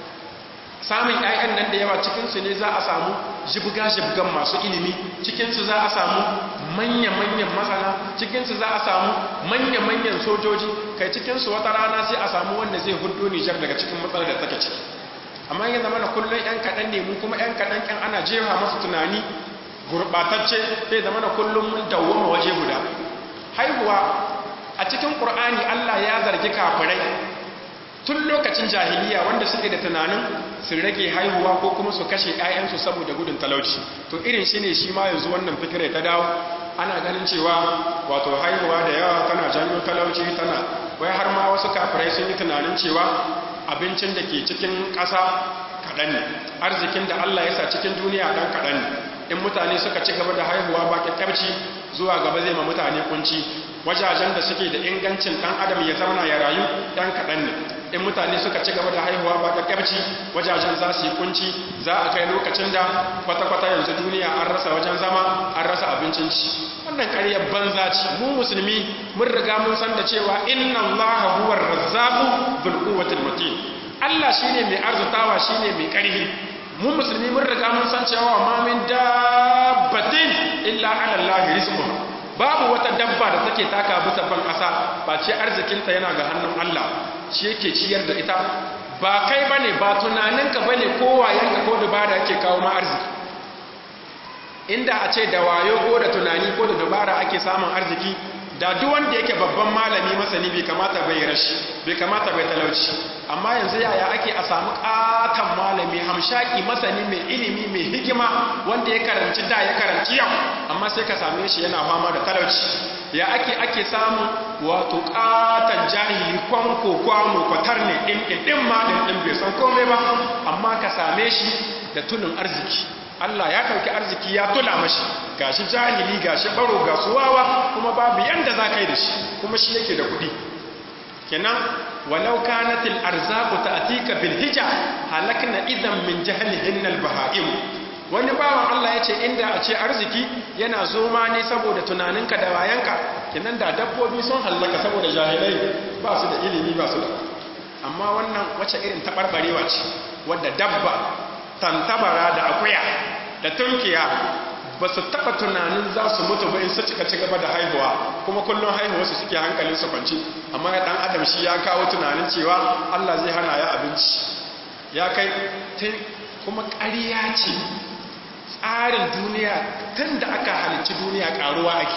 samun ƴaƴan nan da yawa cikin su ne za a samu jibga jibgan masu ilimi cikin su za a samu manya manyan masana cikin su za a samu manya manyan sojoji kai cikin su wata rana sai a samu wanda zai hudo Nijar daga cikin matsalar da take ciki amma yanzu mana kullum ƴan kaɗan ne mu kuma ƴan kaɗan ƴan ana jefa masu tunani gurɓatacce sai zama na kullum mun dawwama waje guda haihuwa a cikin ƙur'ani Allah ya zargi kafirai tun lokacin jahiliya wanda suke da tunanin su rage haihuwa ko kuma su kashe 'ya'yansu saboda gudun talauci to irin shi ne shi ma yanzu wannan fikirai ta dawo ana ganin cewa wato haihuwa da yawa tana janyo talauci tana wai har ma wasu kafirai sun yi tunanin cewa abincin da ke cikin ƙasa kaɗan ne arzikin da Allah ya sa cikin duniya ɗan kaɗan ne in mutane suka ci gaba da haihuwa ba kyakkyarci zuwa gaba zai ma mutane kunci wajajen da suke da ingancin ɗan adam ya zauna ya rayu ɗan kaɗan ne in mutane suka ci gaba da haihuwa ba kyakkyarci wajajen za su yi kunci za a kai lokacin da kwata-kwata yanzu duniya an rasa wajen zama an rasa abincin ci wannan ƙaryar banza ce mu musulmi mun riga mun san da cewa inna allaha huwar razzaqu dhul quwwatil matin Allah shine mai arzutawa shine mai ƙarfi mu musulmi mun riga mun san cewa ma min dabbatin illa ala Allah rizquha babu wata dabba da take taka bisa ban ƙasa ba ce arzikinta yana ga hannun Allah shi yake ciyar da ita ba kai bane ba tunaninka bane ko wayanka ko dubara yake kawo ma arziki inda a ce da wayo ko da tunani ko da dubara ake samun arziki da duk wanda yake babban malami masani bai kamata bai rashi bai kamata bai talauci amma yanzu yaya ake a samu katon malami hamshaki masani mai ilimi mai hikima wanda ya karanci da ya karanci yau amma sai ka same shi yana fama da talauci ya ake ake samu wato katon jahili kwanko kwano kwatar ne din din din ma din din bai san komai ba amma ka same shi da tunin arziki Allah ya ɗauki arziki ya tula mashi gashi jahili gashi baro ga suwawa kuma babu yanda za ka yi da shi kuma shi yake da kuɗi kenan walau kanatil arzaqu ta'tika bil hija halakna idan min jahlihin al bahaim wani bawan Allah ya ce inda a ce arziki yana zoma ne saboda tunaninka da wayanka kenan da dabbobi sun hallaka saboda jahilai ba su da ilimi ba su da amma wannan wace irin taɓarɓarewa ce wadda dabba tantabara da akuya da tunkiya ba su taɓa tunanin za su mutu ba in su cika ci gaba da haihuwa kuma kullum haihuwarsu suke hankalin su kwanci amma ya ɗan adam shi ya kawo tunanin cewa Allah zai hana ya abinci ya kai kuma ƙarya ce tsarin duniya tun da aka halicci duniya ƙaruwa ake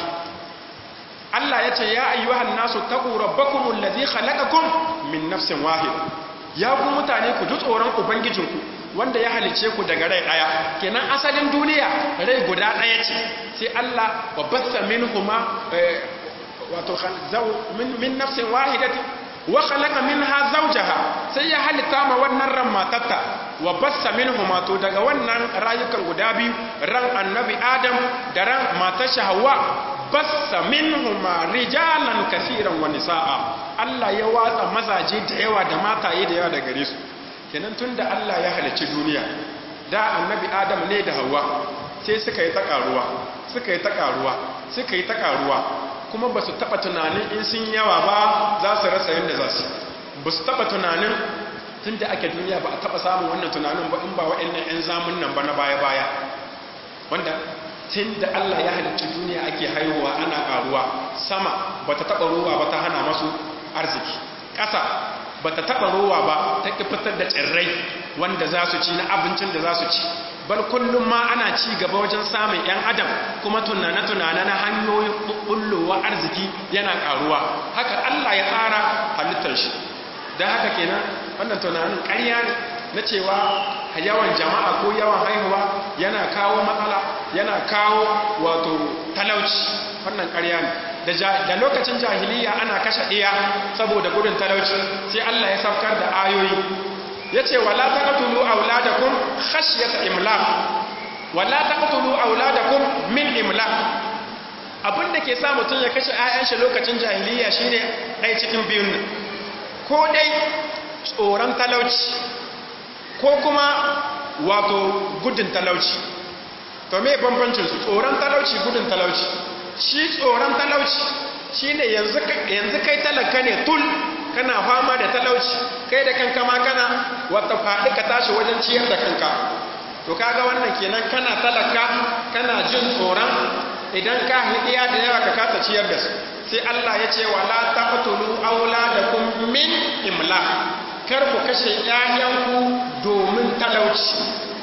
Allah ya ce ya ayyuhan nasu taqu rabbakumul ladhi khalaqakum min nafsin wahida ya ku mutane ku ji tsoron ubangijinku wanda ya halice ku daga rai daya kenan asalin duniya rai guda daya ce sai Allah wa bassa minhuma wato min min nafsin wahidati wa khalaqa minha zawjaha sai ya halitta ma wannan ran matatta wa bassa minhuma to daga wannan rayukan guda biyu ran annabi adam da ran matar Hawwa bassa minhuma rijalan kaseeran wa nisaa Allah ya watsa mazaje da yawa da mataye da yawa da gare su kenan tunda Allah ya halicci duniya da annabi Adam ne da Hawwa sai suka yi ta karuwa suka yi ta karuwa suka yi ta karuwa kuma ba su taba tunanin in sun yawa ba za su rasa yadda za su ba su taba tunanin tun da ake duniya ba a taɓa samun wannan tunanin ba in ba wa'annan 'yan zamun nan ba na baya-baya wanda tun da Allah ya halicci duniya ake haihuwa ana ƙaruwa sama ba ta taɓa ruwa ba ta hana masu arziki ƙasa ba ta taɓa ruwa ba ta ƙi fitar da tsirrai wanda za su ci na abincin da za su ci bal kullum ma ana ci gaba wajen samun 'yan adam kuma tunane-tunane na hanyoyin ɓullowa arziki yana ƙaruwa haka Allah ya tsara halittar shi don haka kenan wannan tunanin ƙarya ne na cewa yawan jama'a ko yawan haihuwa yana kawo matsala yana kawo wato talauci wannan ƙarya ne da lokacin jahiliya ana kashe ɗiya saboda gudun talauci sai Allah ya saukar da ayoyi ya ce wala taqtulu auladakum khashyata imlaq wala taqtulu auladakum min imlaq abin da ke sa mutum ya kashe 'ya'yan shi lokacin jahiliya shine ɗaya cikin biyun nan ko dai tsoron talauci ko kuma wato gudun talauci to me bambancin su tsoron talauci gudun talauci shi tsoron talauci shine yanzu yanzu kai talaka ne tul kana fama da talauci kai da kanka ma kana wata faɗi ka tashi wajen ciyar da kanka to kaga wannan kenan kana talaka kana jin tsoron idan ka hidiya da yawa ka kasa ciyar da su sai Allah ya ce wala taqtulu auladakum min imlaq kar ku kashe ƴaƴanku domin talauci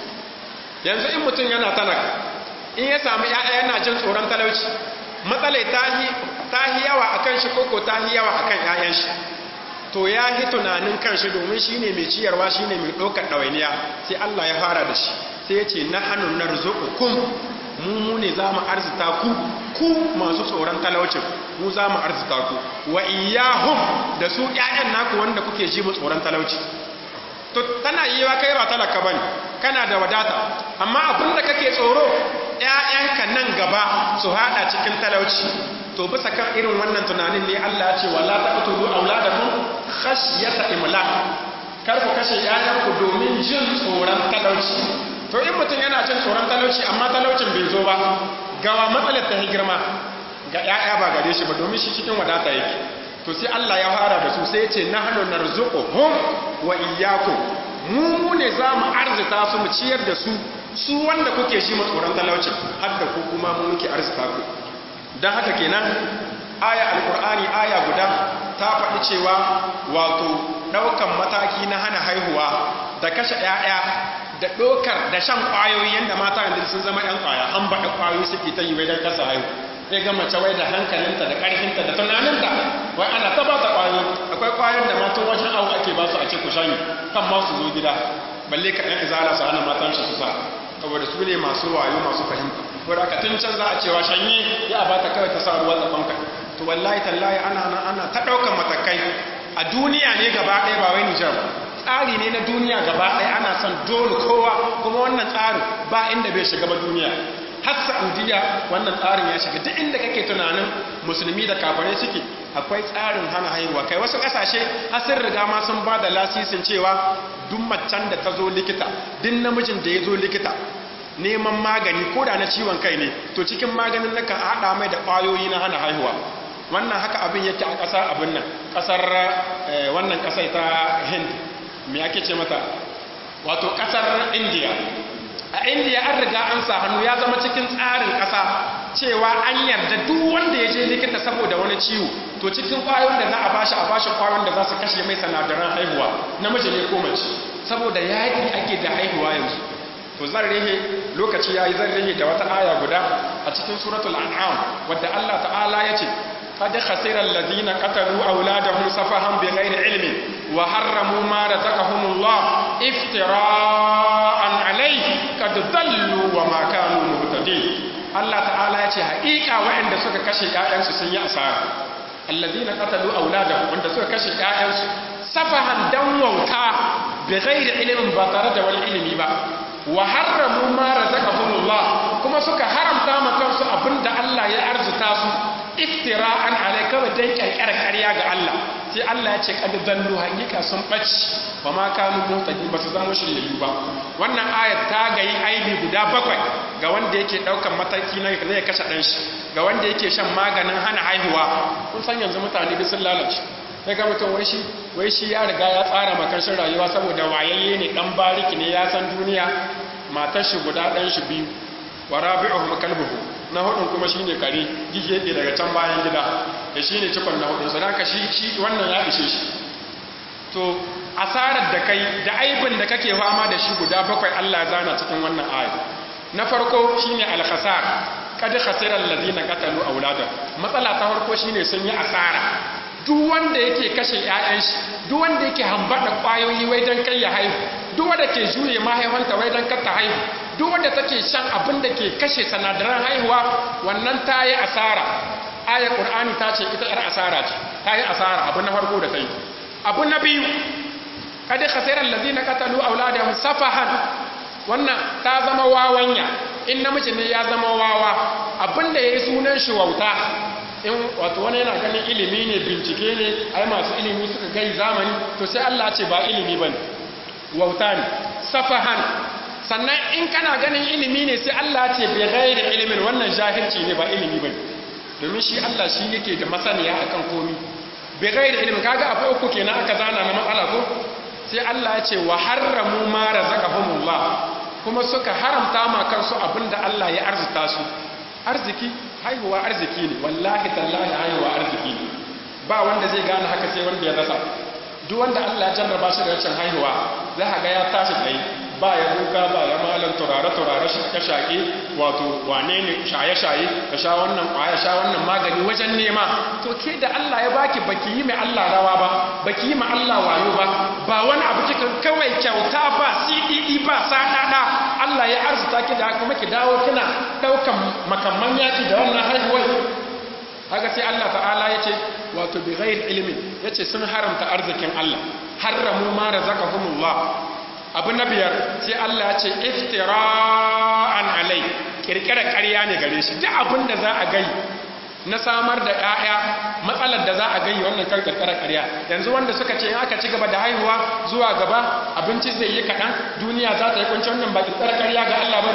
yanzu in mutum yana talaka in ya samu ƴaƴa yana jin tsoron talauci matsalai ta hi yawa akan shi koko ta hi yawa akan ƴaƴan shi to ya hi tunanin kanshi domin shine mai ciyarwa shine mai ɗaukar ɗawainiya sai Allah ya fara da shi sai ya ce nahanu narzuqukum mu mu ne za mu arzita ku ku masu tsoron talaucin mu za mu arzita ku wa iyahum da su ƴaƴan naku wanda kuke ji mu tsoron talauci to tana yi wa kai ba talaka bane kana da wadata amma abin da kake tsoro ƴaƴanka nan gaba su hada cikin talauci to bisa kan irin wannan tunanin ne Allah ya ce wala taqtulu auladakum khashyata imlaq kar ku kashe ƴaƴanku domin jin tsoron talauci to in mutum yana jin tsoron talauci amma talaucin bai zo ba gawa matsalar ta girma ga ƴaƴa ba gare shi ba domin shi cikin wadata yake to sai Allah ya fara da su sai ya ce nahnu narzuquhum wa iyyakum mu mu ne za mu arzita su mu ciyar da su su wanda kuke shi mu tsoron talauci har da ku kuma mu muke arzita ku dan haka kenan aya alqur'ani aya guda ta faɗi cewa wato ɗaukan mataki na hana haihuwa da kashe ƴaƴa da ɗokar da shan ƙwayoyi yadda mata yanzu sun zama ‘yan ƙwaya an baɗa ƙwayoyi suke ta yi wai don kasa haihu sai ga mace wai da hankalinta da ƙarfinta da tunaninta wai ana ta ba ta ƙwayoyi akwai ƙwayoyin da matan wajen awo ake ba su a ce ku shani kan ma su zo gida balle ka ɗan izala su hana matan shi su sa saboda su ne masu wayo masu fahimta ko da ka tun can za a cewa shanye ya a ba ta kawai ta sa ruwa tsakonka to wallahi tallahi ana nan ana ta ɗaukan matakai a duniya ne gaba ɗaya ba wai Nijar ba tsari ne na duniya gaba ɗaya ana son dole kowa kuma wannan tsarin ba inda bai shiga ba duniya har saudiya wannan tsarin ya shiga duk inda kake tunanin musulmi da kafare suke akwai tsarin hana haihuwa kai wasu ƙasashe har sun riga ma sun ba da lasisin cewa duk macen da ta zo likita duk namijin da ya zo likita neman magani ko da na ciwon kai ne to cikin maganin nakan haɗa mai da ƙwayoyi na hana haihuwa wannan haka abin yake a ƙasar abin nan ƙasar wannan ƙasai ta hind me ake ce mata wato ƙasar indiya a indiya an riga an sa hannu ya zama cikin tsarin ƙasa cewa an yarda duk wanda ya je likita saboda wani ciwo to cikin ƙwayoyin da za a bashi a bashi ƙwayoyin da za su kashe mai sanadaran haihuwa namiji ne ko mace saboda yaƙi ake da haihuwa yanzu to zan rehe lokaci ya yi zan rehe da wata aya guda a cikin suratul an'am wadda Allah ta'ala ya ce قد خسر الذين قتلوا أولادهم سفها بغير علم وحرموا ما رزقهم الله افتراء عليه قد ضلوا وما كانوا مهتدين الله تعالى يتي حقيقة وعند سوك كشي آيانس سنيا أسار الذين قتلوا أولادهم وعند سوك كشي آيانس سفها دموتا بغير علم بطرد والعلم با وحرموا ما رزقهم الله كما سوك حرم تاما كنسو أبند الله يأرز تاسو iftira'an alai kawai dan kyarkyar ƙarya ga Allah sai Allah ya ce kad dallu hakika sun baci ba ma kanu mutaqin ba su zama shiryayyu ba wannan ayat ta gayi aibi guda bakwai ga wanda yake daukan mataki na zai kashe dan shi ga wanda yake shan maganin hana haihuwa kun san yanzu mutane duk sun lalace sai ga mutum wai shi wai shi ya riga ya tsara makarshen rayuwa saboda wayayye ne dan bariki ne ya san duniya matar shi guda dan shi biyu wa rabi'uhum kalbuhu na hudun kuma shine kare gige daga can bayan gida da shine cikon na hudun sanaka shi shi wannan ya ishe shi to asarar da kai da aibin da kake fama da shi guda bakwai Allah zana cikin wannan aya na farko shine al-khasar kad khasira alladhina qatalu aulada matsala ta farko shine sun yi asara duk wanda yake kashe ƴaƴan shi duk wanda yake hambada kwayoyi wai dan kai ya haihu duk wanda ke juye mahaifanta wai dan kar ta haihu duk wanda take shan abin da ke kashe sanadaran haihuwa wannan ta yi asara aya qur'ani ta ce ita yar asara ce ta yi asara abu na farko da ta yi abu na biyu kada khasiran ladina qatalu auladahum safahan wannan ta zama wawanya in namiji ne ya zama wawa abinda yayi sunan shi wauta in wato wani yana ganin ilimi ne bincike ne ai masu ilimi suka gai zamani to sai Allah ce ba ilimi bane wauta ne safahan sannan in kana ganin ilimi ne sai Allah ce bi ghairi ilimin wannan jahilci ne ba ilimi bane domin shi Allah shi yake da masaniya akan komi bi ghairi ilimin kaga abu uku kenan aka zana na matsala ko sai Allah ya ce wa harramu ma razaqahumullah kuma suka haramta ma kansu abinda Allah ya arzuta su arziki haihuwa arziki ne wallahi tallahi haihuwa arziki ne ba wanda zai gane haka sai wanda ya rasa duk wanda Allah ya jarraba shi da rashin haihuwa za ka ga ya tashi tsaye ba ya duka ba ya malam turare turare shaƙe shaƙe wato wane ne shaye shaye ka sha wannan ƙwaya sha wannan magani wajen nema to ke da Allah ya baki baki yi mai Allah rawa ba baki yi ma Allah wayo ba ba wani abu cikin kawai kyauta ba CDD ba sadada Allah ya arzuta ki da kuma ki dawo kina daukan makamman yaki da wannan haihuwar haka sai Allah ta'ala ya ce wato bi ghair ilmin yace sun haramta arzikin Allah harramu ma razaqahumullah abu na biyar sai Allah ya ce iftira'an alai kirkirar ƙarya ne gare shi duk abin da za a gai na samar da ƴaƴa matsalar da za a gai wannan kan kirkirar ƙarya yanzu wanda suka ce in aka ci gaba da haihuwa zuwa gaba abinci zai yi kaɗan duniya za ta yi kunci wannan ba kirkirar ƙarya ga Allah ba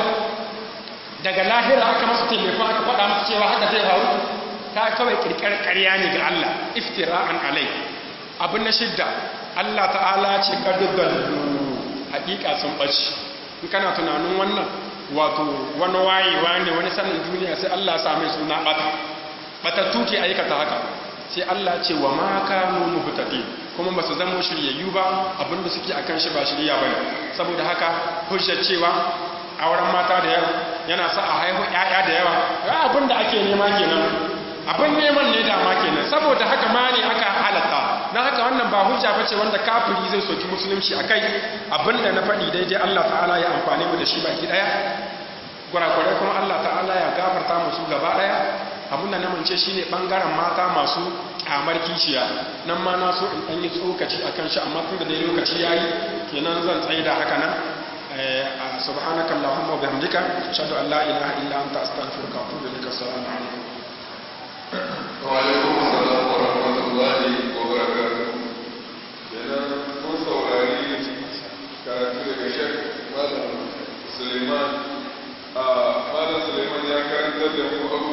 daga lahira aka masu telefon aka faɗa masu cewa haka zai faru ta kawai kirkirar ƙarya ne ga Allah iftira'an alai abu na shidda Allah ta'ala ce kadudallu hakika sun ɓaci in kana tunanin wannan wato wani wayewa ne wani sanin duniya sai Allah ya same suna ɓata ɓatattu ke aikata haka sai Allah ce wa ma kanu muhtadin kuma ba su zama shiryayyu ba abinda suke akan shi ba shirya bane saboda haka hujjar cewa auren mata da yawa yana sa a haihu ƴaƴa da yawa ga abinda ake nema kenan abin neman ne dama kenan saboda haka ma ne aka halatta na haka wannan ba hujja bace wanda kafiri zai soki musulunci akai abinda na faɗi daidai Allah ta'ala ya amfane mu da shi baki daya gurakurai kuma Allah ta'ala ya gafarta musu gaba daya abinda na mance shine bangaren mata masu kyamar kishiya nan ma na so in dan yi tsokaci akan shi amma tunda dai lokaci yayi kenan zan tsaye da haka nan subhanaka allahumma wa bihamdika ashhadu an la ilaha illa anta astaghfiruka wa atubu ilaik assalamu alaikum وعليكم السلام ورحمة الله وبركاته kenan mun saurari karatu daga shek malam suleiman a malam suleiman ya karantar da mu